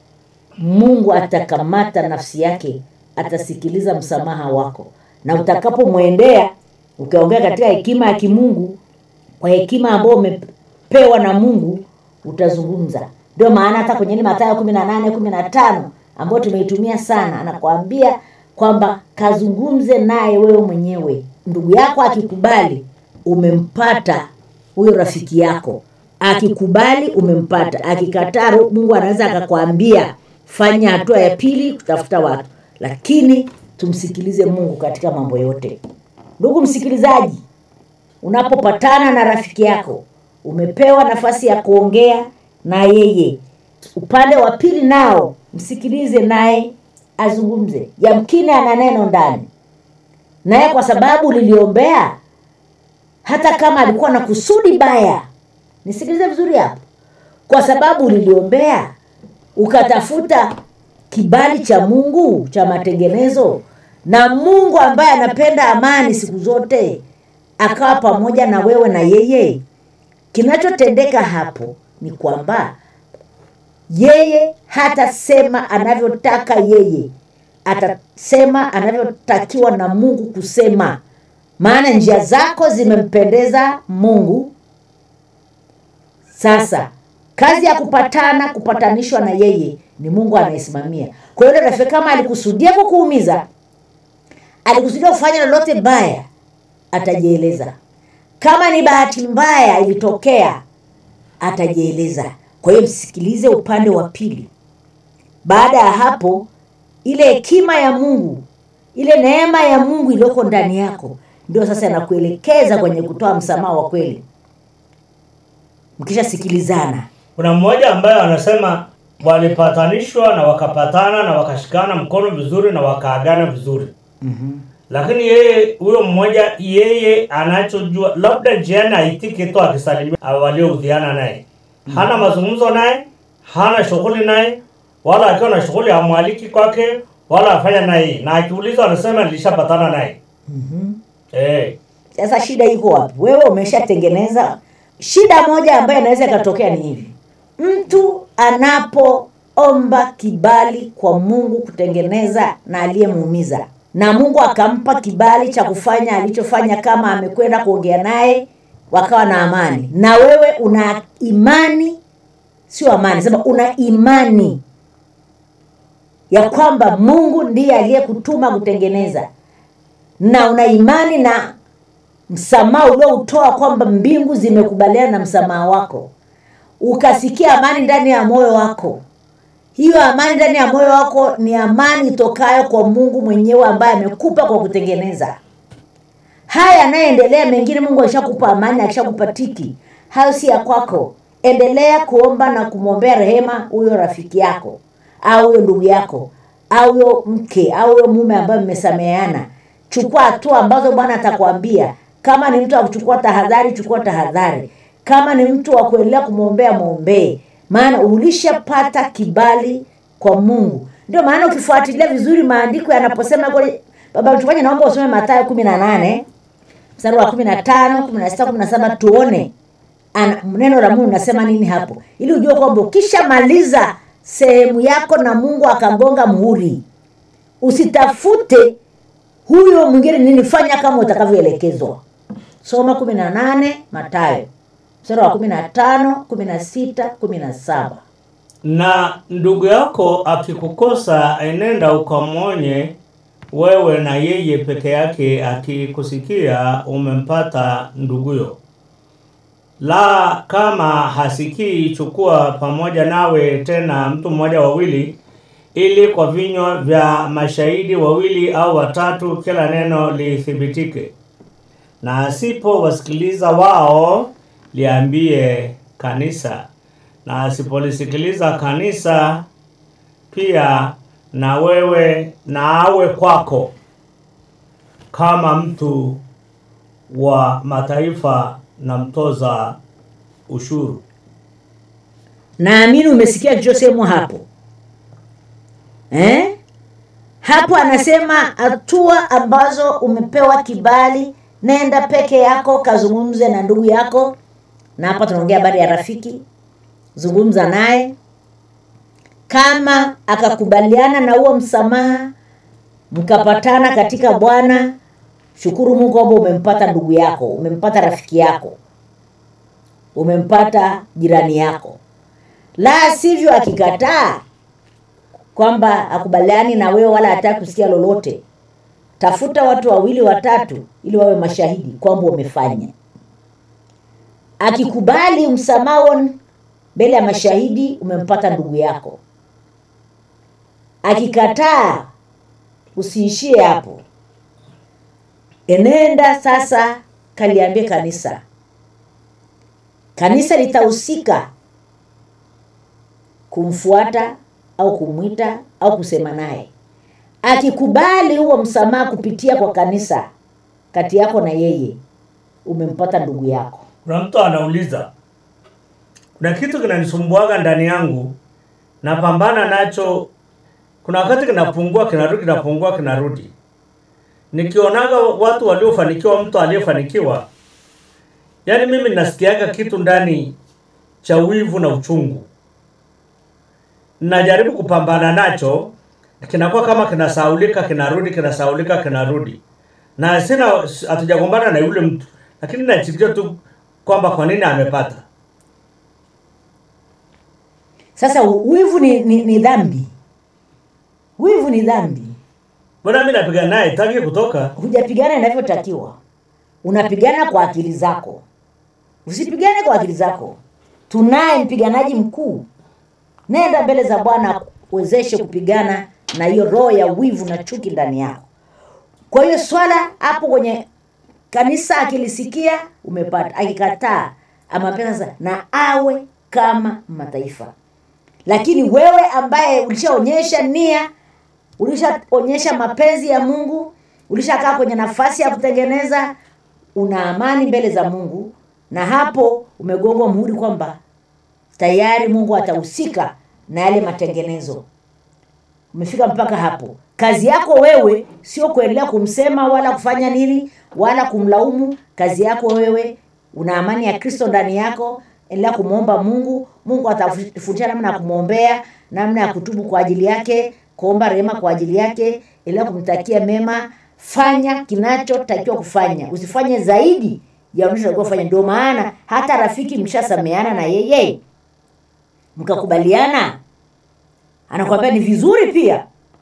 S5: mungu atakamata nafsi yake atasikiliza msamaha wako na utakapomwendea ukiongea katika hekima ya kimungu kwa hekima ambayo umepewa na mungu utazungumza ndio maana hata kwenye ile matayo kumi na nane kumi na tano ambayo tumeitumia sana anakuambia kwamba kazungumze naye wewe mwenyewe ndugu yako akikubali umempata huyo rafiki yako akikubali umempata akikataa mungu anaweza akakwambia fanya hatua ya pili kutafuta watu lakini tumsikilize mungu katika mambo yote ndugu msikilizaji unapopatana na rafiki yako umepewa nafasi ya kuongea na yeye upande wa pili nao msikilize naye azungumze yamkini ana neno ndani naye kwa sababu liliombea hata kama alikuwa na kusudi baya nisikilize vizuri hapo kwa sababu liliombea ukatafuta kibali cha mungu cha matengenezo na mungu ambaye anapenda amani siku zote akawa pamoja na wewe na yeye kinachotendeka hapo ni kwamba yeye hatasema anavyotaka yeye atasema anavyotakiwa na mungu kusema maana njia zako zimempendeza mungu sasa kazi ya kupatana kupatanishwa na yeye ni mungu anayesimamia kwa hiyo rafiki kama alikusudia kukuumiza alikusudia kufanya lolote baya atajieleza kama ni bahati mbaya ilitokea atajieleza kwa hiyo msikilize upande wa pili baada ya hapo ile hekima ya mungu ile neema ya mungu iliyoko ndani yako ndio sasa inakuelekeza kwenye kutoa msamaha wa kweli mkishasikilizana
S6: kuna mmoja ambaye anasema walipatanishwa na wakapatana na wakashikana mkono vizuri na wakaagana vizuri mm-hmm. lakini yeye huyo mmoja yeye anachojua labda jiani aitike tu akisalimia walioudhiana naye hana mazungumzo naye hana shughuli naye wala akiwa na shughuli amwaliki kwake wala afanya naye na akiuliza anasema nilishapatana naye eh
S5: sasa shida iko wapi wewe umeshatengeneza shida moja ambayo inaweza ikatokea ni hivi mtu anapoomba kibali kwa mungu kutengeneza na aliyemuumiza na mungu akampa kibali cha kufanya alichofanya kama amekwenda kuongea naye wakawa na amani na wewe una imani sio amani sema una imani ya kwamba mungu ndiye aliyekutuma kutengeneza na una imani na msamaha ulioutoa kwamba mbingu zimekubaliana na msamaha wako ukasikia amani ndani ya moyo wako hiyo amani ndani ya moyo wako ni amani itokayo kwa mungu mwenyewe ambaye amekupa kwa kutengeneza haya yanayoendelea mengine mungu akishakupa amani akishakupa tiki hayo si ya kwako endelea kuomba na kumwombea rehema huyo rafiki yako au huyo ndugu yako au huyo mke au huyo mume ambaye mmesameheana chukua hatua ambazo bwana atakwambia kama ni mtu wa kuchukua tahadhari chukua tahadhari kama ni mtu wa kuendelea kumwombea mwombee maana ulishapata kibali kwa mungu ndio maana ukifuatilia vizuri maandiko yanaposema kule baba mchungaji naomba usome matayo kumi na nane mstari wa kumi na tano kumi na sita kumi na saba tuone ana, neno la mungu nasema nini hapo ili ujue kwamba ukishamaliza sehemu yako na mungu akagonga muhuri usitafute huyo mwingine nini fanya kama utakavyoelekezwa soma kumi na nane matayo mstari wa kumi na tano kumi na sita kumi na saba
S6: na ndugu yako akikukosa enenda ukamwonye wewe na yeye peke yake akikusikia umempata nduguyo la kama hasikii chukua pamoja nawe tena mtu mmoja wawili ili kwa vinywa vya mashahidi wawili au watatu kila neno lithibitike na asipowasikiliza wao liambie kanisa na asipolisikiliza kanisa pia na wewe na awe kwako kama mtu wa mataifa na mtoza ushuru
S5: naamini umesikia kilichosemwa hapo eh? hapo anasema hatua ambazo umepewa kibali nenda peke yako kazungumze na ndugu yako na hapa tunaongea habari ya rafiki zungumza naye kama akakubaliana na huo msamaha mkapatana katika bwana shukuru mungu kwamba umempata ndugu yako umempata rafiki yako umempata jirani yako la sivyo akikataa kwamba akubaliani na wewe wala hataki kusikia lolote tafuta watu wawili watatu ili wawe mashahidi kwamba umefanya akikubali msamaha mbele ya mashahidi umempata ndugu yako akikataa usiishie hapo enenda sasa kaliambie kanisa kanisa litahusika kumfuata au kumwita au kusema naye akikubali huo msamaha kupitia kwa kanisa kati yako na yeye umempata ndugu yako
S6: kuna mtu anauliza kuna kitu kinanisumbuaga ndani yangu napambana nacho kuna wakati kinapungua kinarudi kinapungua kinarudi nikionaga watu waliofanikiwa mtu aliyefanikiwa yaani mimi nasikiaga kitu ndani cha wivu na uchungu najaribu kupambana nacho kinakuwa kama kinasaulika kinarudi kinasaulika kinarudi na sina hatujagombana na yule mtu lakini nachikia tu kwamba kwa nini amepata
S5: sasa wivu ni, ni, ni dhambi wivu ni dhambi
S6: mbona mi napiga naye taki kutoka
S5: hujapigana inavyotakiwa unapigana kwa akili zako usipigane kwa akili zako tunaye mpiganaji mkuu nenda mbele za bwana uwezeshe kupigana na hiyo roho ya wivu na chuki ndani yako kwa hiyo swala hapo kwenye kanisa akilisikia umepata akikataa amapea sasa na awe kama mataifa lakini wewe ambaye ulishaonyesha nia ulishaonyesha mapenzi ya mungu ulishakaa kwenye nafasi ya kutengeneza una amani mbele za mungu na hapo umegongwa muhuri kwamba tayari mungu atahusika na yale matengenezo umefika mpaka hapo kazi yako wewe sio kuendelea kumsema wala kufanya nini wala kumlaumu kazi yako wewe una amani ya kristo ndani yako endelea kumwomba mungu mungu atafundisha namna ya kumwombea namna ya kutubu kwa ajili yake kuomba rehema kwa ajili yake endelea kumtakia mema fanya kinachotakiwa kufanya usifanye zaidi ya unachotakiwa kufanya ndio maana hata rafiki mshasameana na yeye mkakubaliana anakwambia ni vizuri pia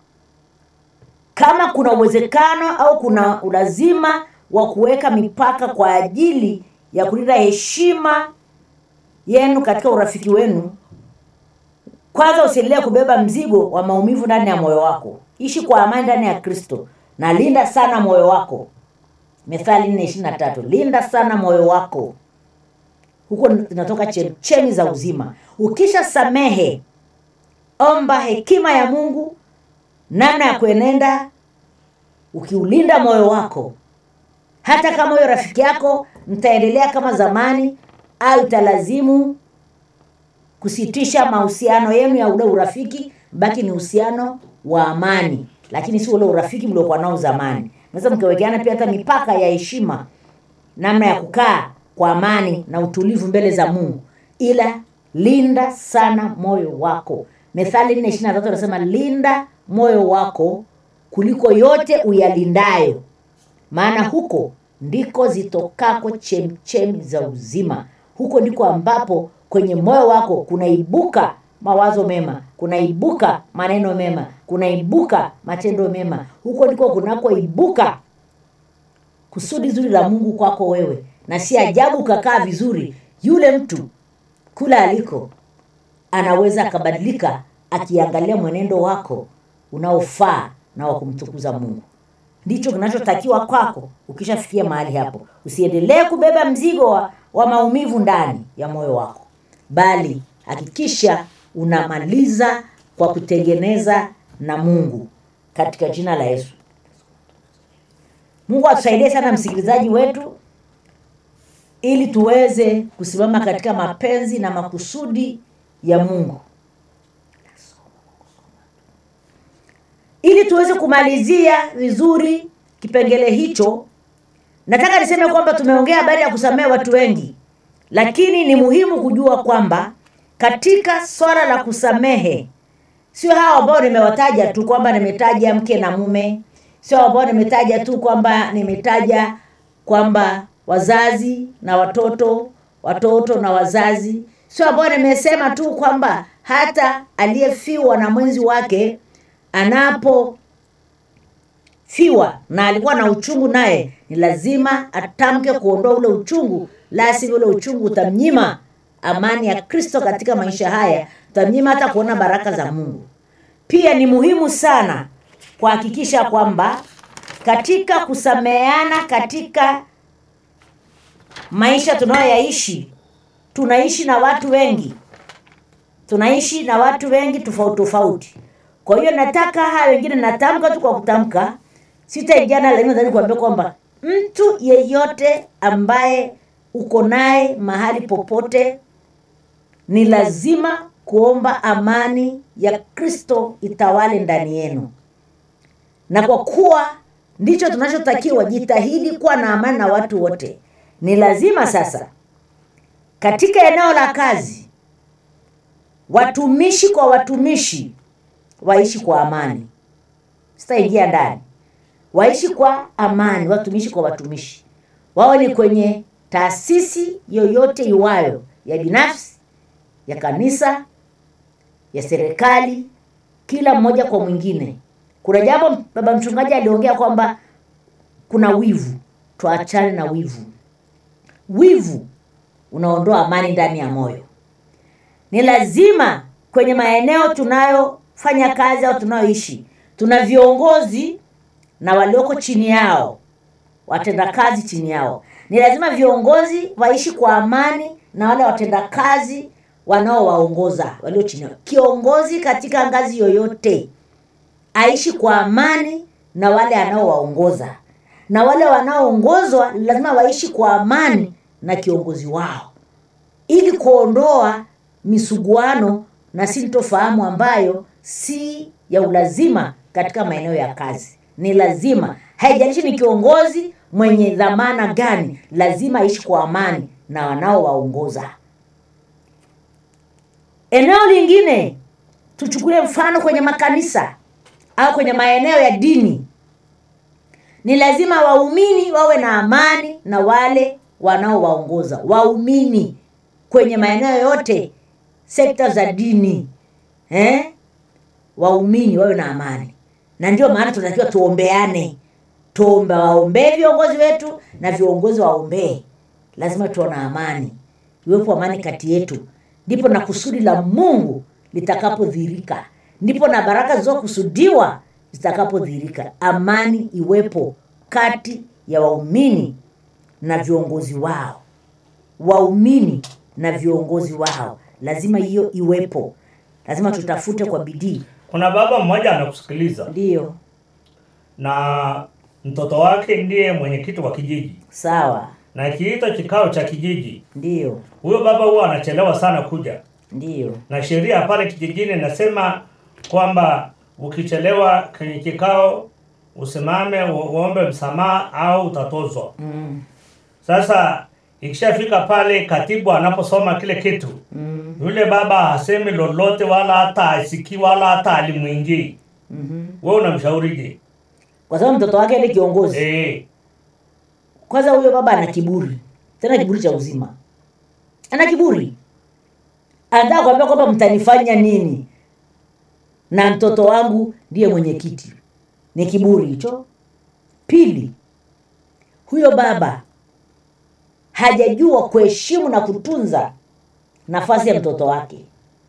S5: kama kuna uwezekano au kuna ulazima wa kuweka mipaka kwa ajili ya kulinda heshima yenu katika urafiki wenu kwanza usiendelee kubeba mzigo wa maumivu ndani ya moyo wako ishi kwa amani ndani ya kristo na linda sana moyo wako methali nne ishiri na tatu linda sana moyo wako huko zinatoka chemchemi za uzima ukisha samehe omba hekima ya mungu namna ya kuenenda ukiulinda moyo wako hata kama huyo rafiki yako mtaendelea kama zamani au italazimu kusitisha mahusiano yenu ya ule urafiki baki ni uhusiano wa amani lakini si ule urafiki mliokuwa nao zamani naweza mkawekeana pia hata mipaka ya heshima namna ya kukaa kwa amani na utulivu mbele za mungu ila linda sana moyo wako methali nne ishiri na tatu anasema linda moyo wako kuliko yote uyalindayo maana huko ndiko zitokako chemchemi za uzima huko ndiko ambapo kwenye moyo wako kunaibuka mawazo mema kunaibuka maneno mema kunaibuka matendo mema huko ndiko kunakoibuka kusudi zuri la mungu kwako wewe na si ajabu ukakaa vizuri yule mtu kula aliko anaweza akabadilika akiangalia mwenendo wako unaofaa na wa kumtukuza mungu ndicho kinachotakiwa kwako ukishafikia mahali hapo usiendelee kubeba mzigo wa, wa maumivu ndani ya moyo wako bali hakikisha unamaliza kwa kutengeneza na mungu katika jina la yesu mungu atusaidie sana msikilizaji wetu ili tuweze kusimama katika mapenzi na makusudi ya mungu ili tuweze kumalizia vizuri kipengele hicho nataka niseme kwamba tumeongea habari ya kusamehe watu wengi lakini ni muhimu kujua kwamba katika swala la kusamehe sio hao ambao nimewataja tu kwamba nimetaja mke na mume sio ambao nimetaja tu kwamba nimetaja kwamba wazazi na watoto watoto na wazazi sio ambao nimesema tu kwamba hata aliyefiwa na mwenzi wake anapofiwa na alikuwa na uchungu naye ni lazima atamke kuondoa ule uchungu la sivyo ule uchungu utamnyima amani ya kristo katika maisha haya utamnyima hata kuona baraka za mungu pia ni muhimu sana kuhakikisha kwamba katika kusameheana katika maisha tunayoyaishi tunaishi na watu wengi tunaishi na watu wengi tofauti tofauti kwa hiyo nataka haya wengine natamka tu kwa kutamka sitaingiana lakini nadhani kuambia kwamba mtu yeyote ambaye uko naye mahali popote ni lazima kuomba amani ya kristo itawale ndani yenu na kwa kuwa ndicho tunachotakiwa jitahidi kuwa na amani na watu wote ni lazima sasa katika eneo la kazi watumishi kwa watumishi waishi kwa amani sitaingia ndani waishi kwa amani watumishi kwa watumishi wao ni kwenye taasisi yoyote iwayo ya binafsi ya kanisa ya serikali kila mmoja kwa mwingine kuna jambo baba mchungaji aliongea kwamba kuna wivu tuachane na wivu wivu unaondoa amani ndani ya moyo ni lazima kwenye maeneo tunayofanya kazi au tunayoishi tuna viongozi na walioko chini yao watendakazi chini yao ni lazima viongozi waishi kwa amani na wale watendakazi wanaowaongoza walio chini yao kiongozi katika ngazi yoyote aishi kwa amani na wale anaowaongoza na wale wanaoongozwa lazima waishi kwa amani na kiongozi wao ili kuondoa misuguano na sintofahamu ambayo si ya ulazima katika maeneo ya kazi ni lazima haijalishi ni kiongozi mwenye dhamana gani lazima aishi kwa amani na wanaowaongoza eneo lingine tuchukulie mfano kwenye makanisa au kwenye maeneo ya dini ni lazima waumini wawe na amani na wale wanaowaongoza waumini kwenye maeneo yote sekta za dini eh? waumini wawe na amani na ndio maana tunatakiwa tuombeane tuombe waombee viongozi wetu na viongozi waombee lazima tuwe na amani iwepo amani kati yetu ndipo na kusudi la mungu litakapodhihirika ndipo na baraka zilizokusudiwa zitakapodhihirika amani iwepo kati ya waumini na viongozi wao waumini na viongozi wao lazima hiyo iwepo lazima tutafute kwa bidii
S6: kuna baba mmoja anakusikiliza
S5: ndiyo
S6: na mtoto wake ndiye mwenyekiti wa kijiji
S5: sawa
S6: na kiito kikao cha kijiji
S5: ndiyo
S6: huyo baba huwa anachelewa sana kuja
S5: ndiyo
S6: na sheria pale kijijini inasema kwamba ukichelewa kwenye kikao usimame u- uombe msamaha au utatozwa
S5: mm.
S6: sasa ikishafika pale katibu anaposoma kile kitu
S5: Mm.
S6: yule baba hasemi lolote wala hata asikii wala hata alimwingii
S5: Mm-hmm.
S6: we unamshaurije
S5: kwa sababu mtoto wake ni kiongozi
S6: Eh,
S5: kwanza huyo baba ana kiburi tena kiburi cha uzima ana kiburi anataka kuambia kwamba mtanifanya nini na mtoto wangu ndiye mwenyekiti ni kiburi hicho pili huyo baba hajajua kuheshimu na kutunza nafasi ya mtoto wake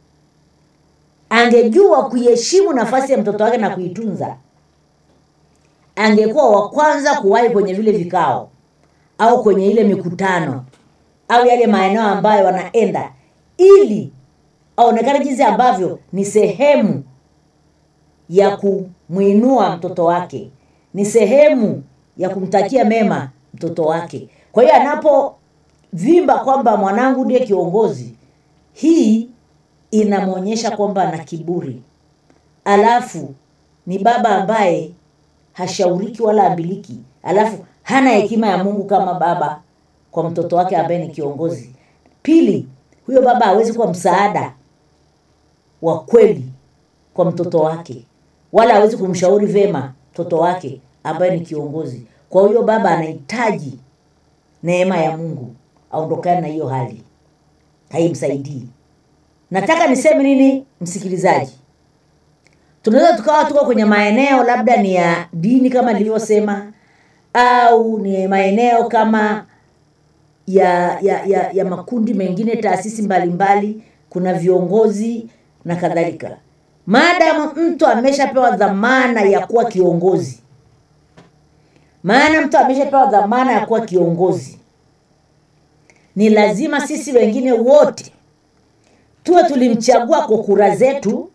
S5: angejua kuiheshimu nafasi ya mtoto wake na kuitunza angekuwa wa kwanza kuwahi kwenye vile vikao au kwenye ile mikutano au yale maeneo ambayo wanaenda ili aonekane jinsi ambavyo ni sehemu ya kumwinua mtoto wake ni sehemu ya kumtakia mema mtoto wake kwa hiyo anapovimba kwamba mwanangu ndiye kiongozi hii inamwonyesha kwamba ana kiburi alafu ni baba ambaye hashauriki wala ambiliki alafu hana hekima ya mungu kama baba kwa mtoto wake ambaye ni kiongozi pili huyo baba hawezi kuwa msaada wa kweli kwa mtoto wake wala hawezi kumshauri vema mtoto wake ambaye ni kiongozi kwa hiyo baba anahitaji neema ya mungu aondokane na hiyo hali haimsaidii nataka niseme nini msikilizaji tunaweza tukawa tuko kwenye maeneo labda ni ya dini kama nilivyosema au ni maeneo kama ya ya, ya, ya makundi mengine taasisi mbalimbali mbali, kuna viongozi na kadhalika maadamu mtu ameshapewa dhamana ya kuwa kiongozi maana mtu ameshapewa dhamana ya kuwa kiongozi ni lazima sisi wengine wote tuwe tulimchagua kwa kura zetu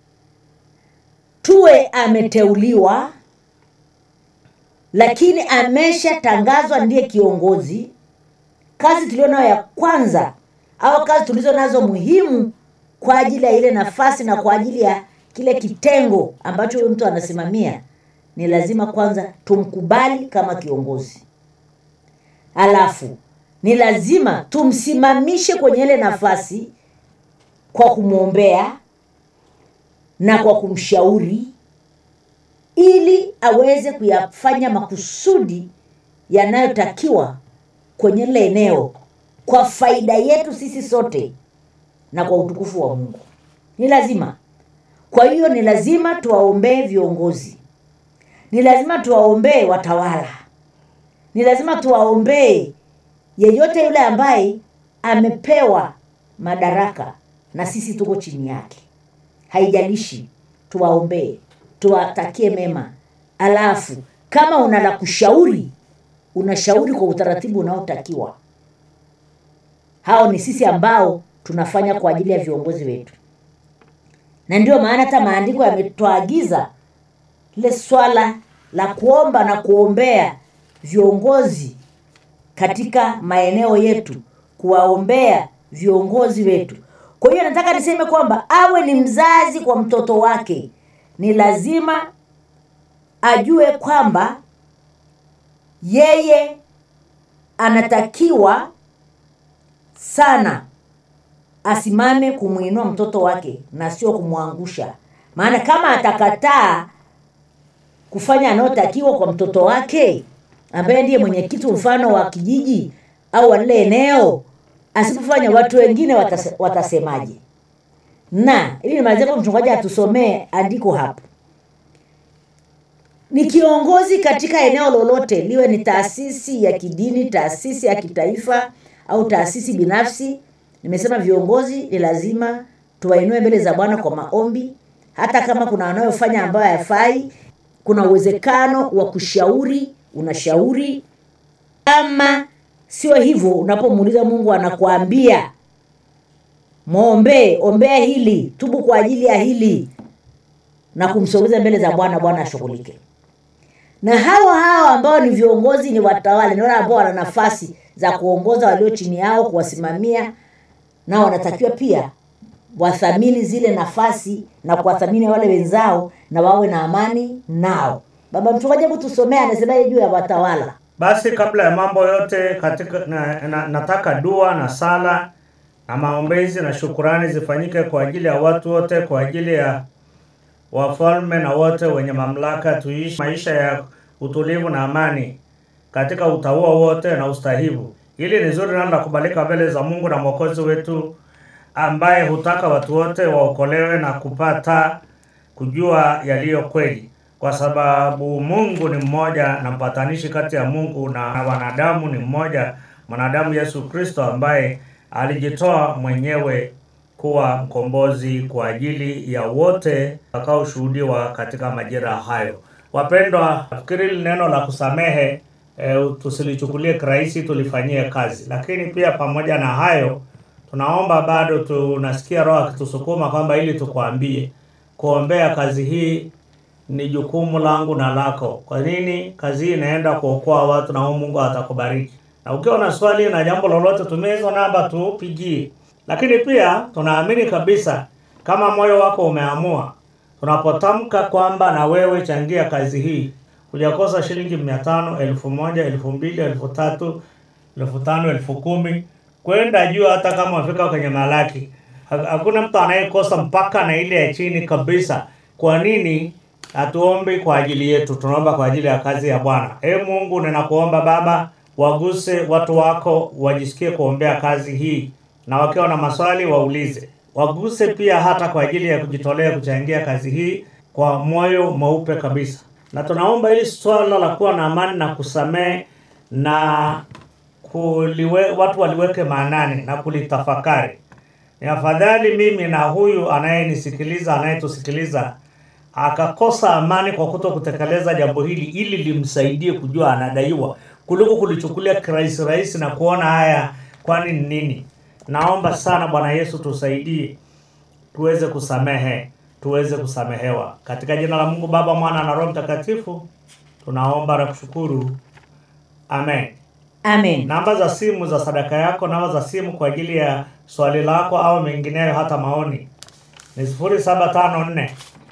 S5: tuwe ameteuliwa lakini ameshatangazwa ndiye kiongozi kazi tulio nayo ya kwanza au kazi tulizo nazo muhimu kwa ajili ya ile nafasi na kwa ajili ya kile kitengo ambacho huyo mtu anasimamia ni lazima kwanza tumkubali kama kiongozi alafu ni lazima tumsimamishe kwenye ile nafasi kwa kumwombea na kwa kumshauri ili aweze kuyafanya makusudi yanayotakiwa kwenye lile eneo kwa faida yetu sisi sote na kwa utukufu wa mungu ni lazima kwa hiyo ni lazima tuwaombee viongozi ni lazima tuwaombee watawala ni lazima tuwaombee yeyote yule ambaye amepewa madaraka na sisi tuko chini yake haijalishi tuwaombee tuwatakie mema alafu kama una la kushauri unashauri kwa utaratibu unaotakiwa hao ni sisi ambao tunafanya kwa ajili ya viongozi wetu na ndio maana hata maandiko yametuagiza lile swala la kuomba na kuombea viongozi katika maeneo yetu kuwaombea viongozi wetu kwa hiyo nataka niseme kwamba awe ni mzazi kwa mtoto wake ni lazima ajue kwamba yeye anatakiwa sana asimame kumwinua mtoto wake na sio kumwangusha maana kama atakataa kufanya anayotakiwa kwa mtoto wake ambaye ndiye mwenyekiti mfano wa kijiji au wa lile eneo asipofanya watu wengine watase, watasemaje na ili nimalizie kwa mchungaji atusomee andiko hapo ni kiongozi katika eneo lolote liwe ni taasisi ya kidini taasisi ya kitaifa au taasisi binafsi nimesema viongozi ni lazima tuwainue mbele za bwana kwa maombi hata kama kuna wanayofanya ambayo hayafai kuna uwezekano wa kushauri unashauri kama sio hivyo unapomuuliza mungu anakuambia mwombee ombea hili tubu kwa ajili ya hili na kumsogeza mbele za bwana bwana ashughulike na hawa hawa ambao ni viongozi ni watawala ni wale ambao wana nafasi za kuongoza walio chini yao kuwasimamia nao wanatakiwa pia wathamini zile nafasi na kuwathamini wale wenzao na wawe na amani nao baba mchungaji hebu tusomea anasemaje juu ya watawala
S6: basi kabla ya mambo yote katika na, na, nataka dua na sala na maombezi na shukurani zifanyike kwa ajili ya watu wote kwa ajili ya wafalme na wote wenye mamlaka tuishi maisha ya utulivu na amani katika utaua wote na ustahivu hili ni zuri nalo la kubalika mbele za mungu na mwokozi wetu ambaye hutaka watu wote waokolewe na kupata kujua yaliyo kweli kwa sababu mungu ni mmoja na mpatanishi kati ya mungu na wanadamu ni mmoja mwanadamu yesu kristo ambaye alijitoa mwenyewe kuwa mkombozi kwa ajili ya wote watakaoshuhudiwa katika majira hayo wapendwa nafikiri hili neno la kusamehe e, tusilichukulie kirahisi tulifanyie kazi lakini pia pamoja na hayo tunaomba bado tunasikia roho akitusukuma kwamba ili tukwambie kuombea kazi hii ni jukumu langu na lako kwa nini kazi hii inaenda kuokoa watu na huu mungu atakubariki na ukiwa na swali na jambo lolote tumia hizo namba tupigie lakini pia tunaamini kabisa kama moyo wako umeamua tunapotamka kwamba na wewe changia kazi hii hujakosa shilingi mia tano elfu moja elfu mbili elfu tatu elfu tano elfu kumi kwenda juu hata kama wafika kwenye malaki Ha- hakuna mtu anayekosa mpaka na ile ya chini kabisa kwa nini hatuombi kwa ajili yetu tunaomba kwa ajili ya kazi ya bwana e mungu ninakuomba baba waguse watu wako wajisikie kuombea kazi hii na wakiwa na maswali waulize waguse pia hata kwa ajili ya kujitolea kuchangia kazi hii kwa moyo mweupe kabisa na tunaomba hili swala la kuwa na amani na kusamehe na kuliwe, watu waliweke maanani na kulitafakari ni afadhali mimi na huyu anayenisikiliza anayetusikiliza akakosa amani kwa kuto kutekeleza jambo hili ili limsaidie kujua anadaiwa kuliko kulichukulia kirahisi rahisi na kuona haya kwani ni nini naomba sana bwana yesu tusaidie tuweze kusamehe tuweze kusamehewa katika jina la mungu baba mwana na roho mtakatifu tunaomba na kushukuru amen
S5: amen
S6: namba za simu za sadaka yako namba za simu kwa ajili ya swali lako au mengineyo hata maoni ni 0754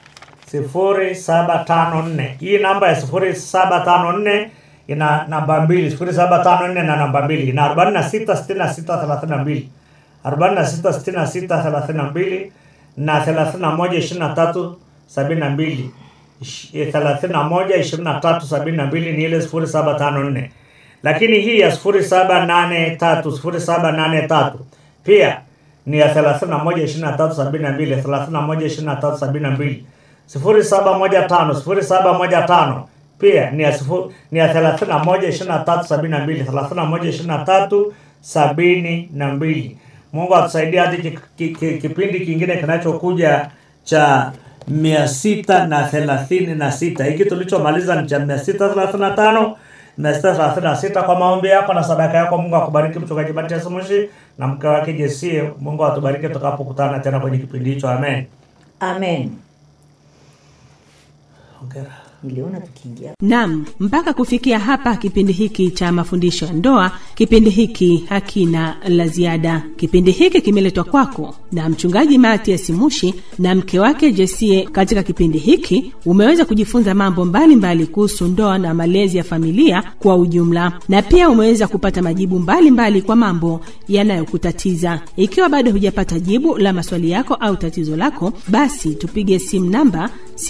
S6: 0754 hii namba ya 0754 ina namba mbili 0754 na namba mbili ina 46 66 32 46 66 32 na 31 23 72 Ish- 31 23 72 ni ile 0754 lakini hii ya 0783 0783 pia ni ya 31 23 72 31 23 72 0715 0715 pia ni ya sifu- ni ya 31 23 72 31 23 72 Mungu atusaidie hadi ki- ki- ki- kipindi kingine kinachokuja cha mia sita na thelathini na sita hiki tulichomaliza ni cha mia sita thelathini na tano mia sita thelathini na sita kwa maombi yako na sadaka yako mungu akubariki mchungaji matias mushi na mke wake jesie mungu atubariki tukapokutana tena kwenye kipindi hicho amen
S5: amen
S6: Hongera.
S5: niliona tukiingia
S1: Nam, mpaka kufikia hapa kipindi hiki cha mafundisho ya ndoa, kipindi hiki hakina la ziada. Kipindi hiki kimeletwa kwako na mchungaji Matias Mushi na mke wake Jesie. Katika kipindi hiki umeweza kujifunza mambo mbalimbali kuhusu ndoa na malezi ya familia kwa ujumla, na pia umeweza kupata majibu mbalimbali mbali kwa mambo yanayokutatiza. Ikiwa bado hujapata jibu la maswali yako au tatizo lako, basi tupige simu namba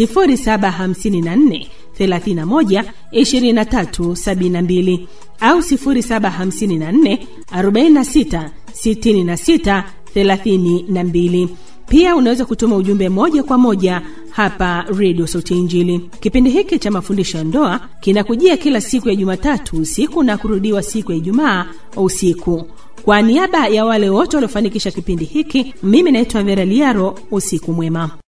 S1: 0754 31 23 72 au 0754 46 66 32. Pia unaweza kutuma ujumbe moja kwa moja hapa redio Sauti ya Injili. Kipindi hiki cha mafundisho ya ndoa kinakujia kila siku ya Jumatatu usiku na kurudiwa siku ya Ijumaa usiku. Kwa niaba ya wale wote waliofanikisha kipindi hiki, mimi naitwa Vera Liaro. Usiku mwema.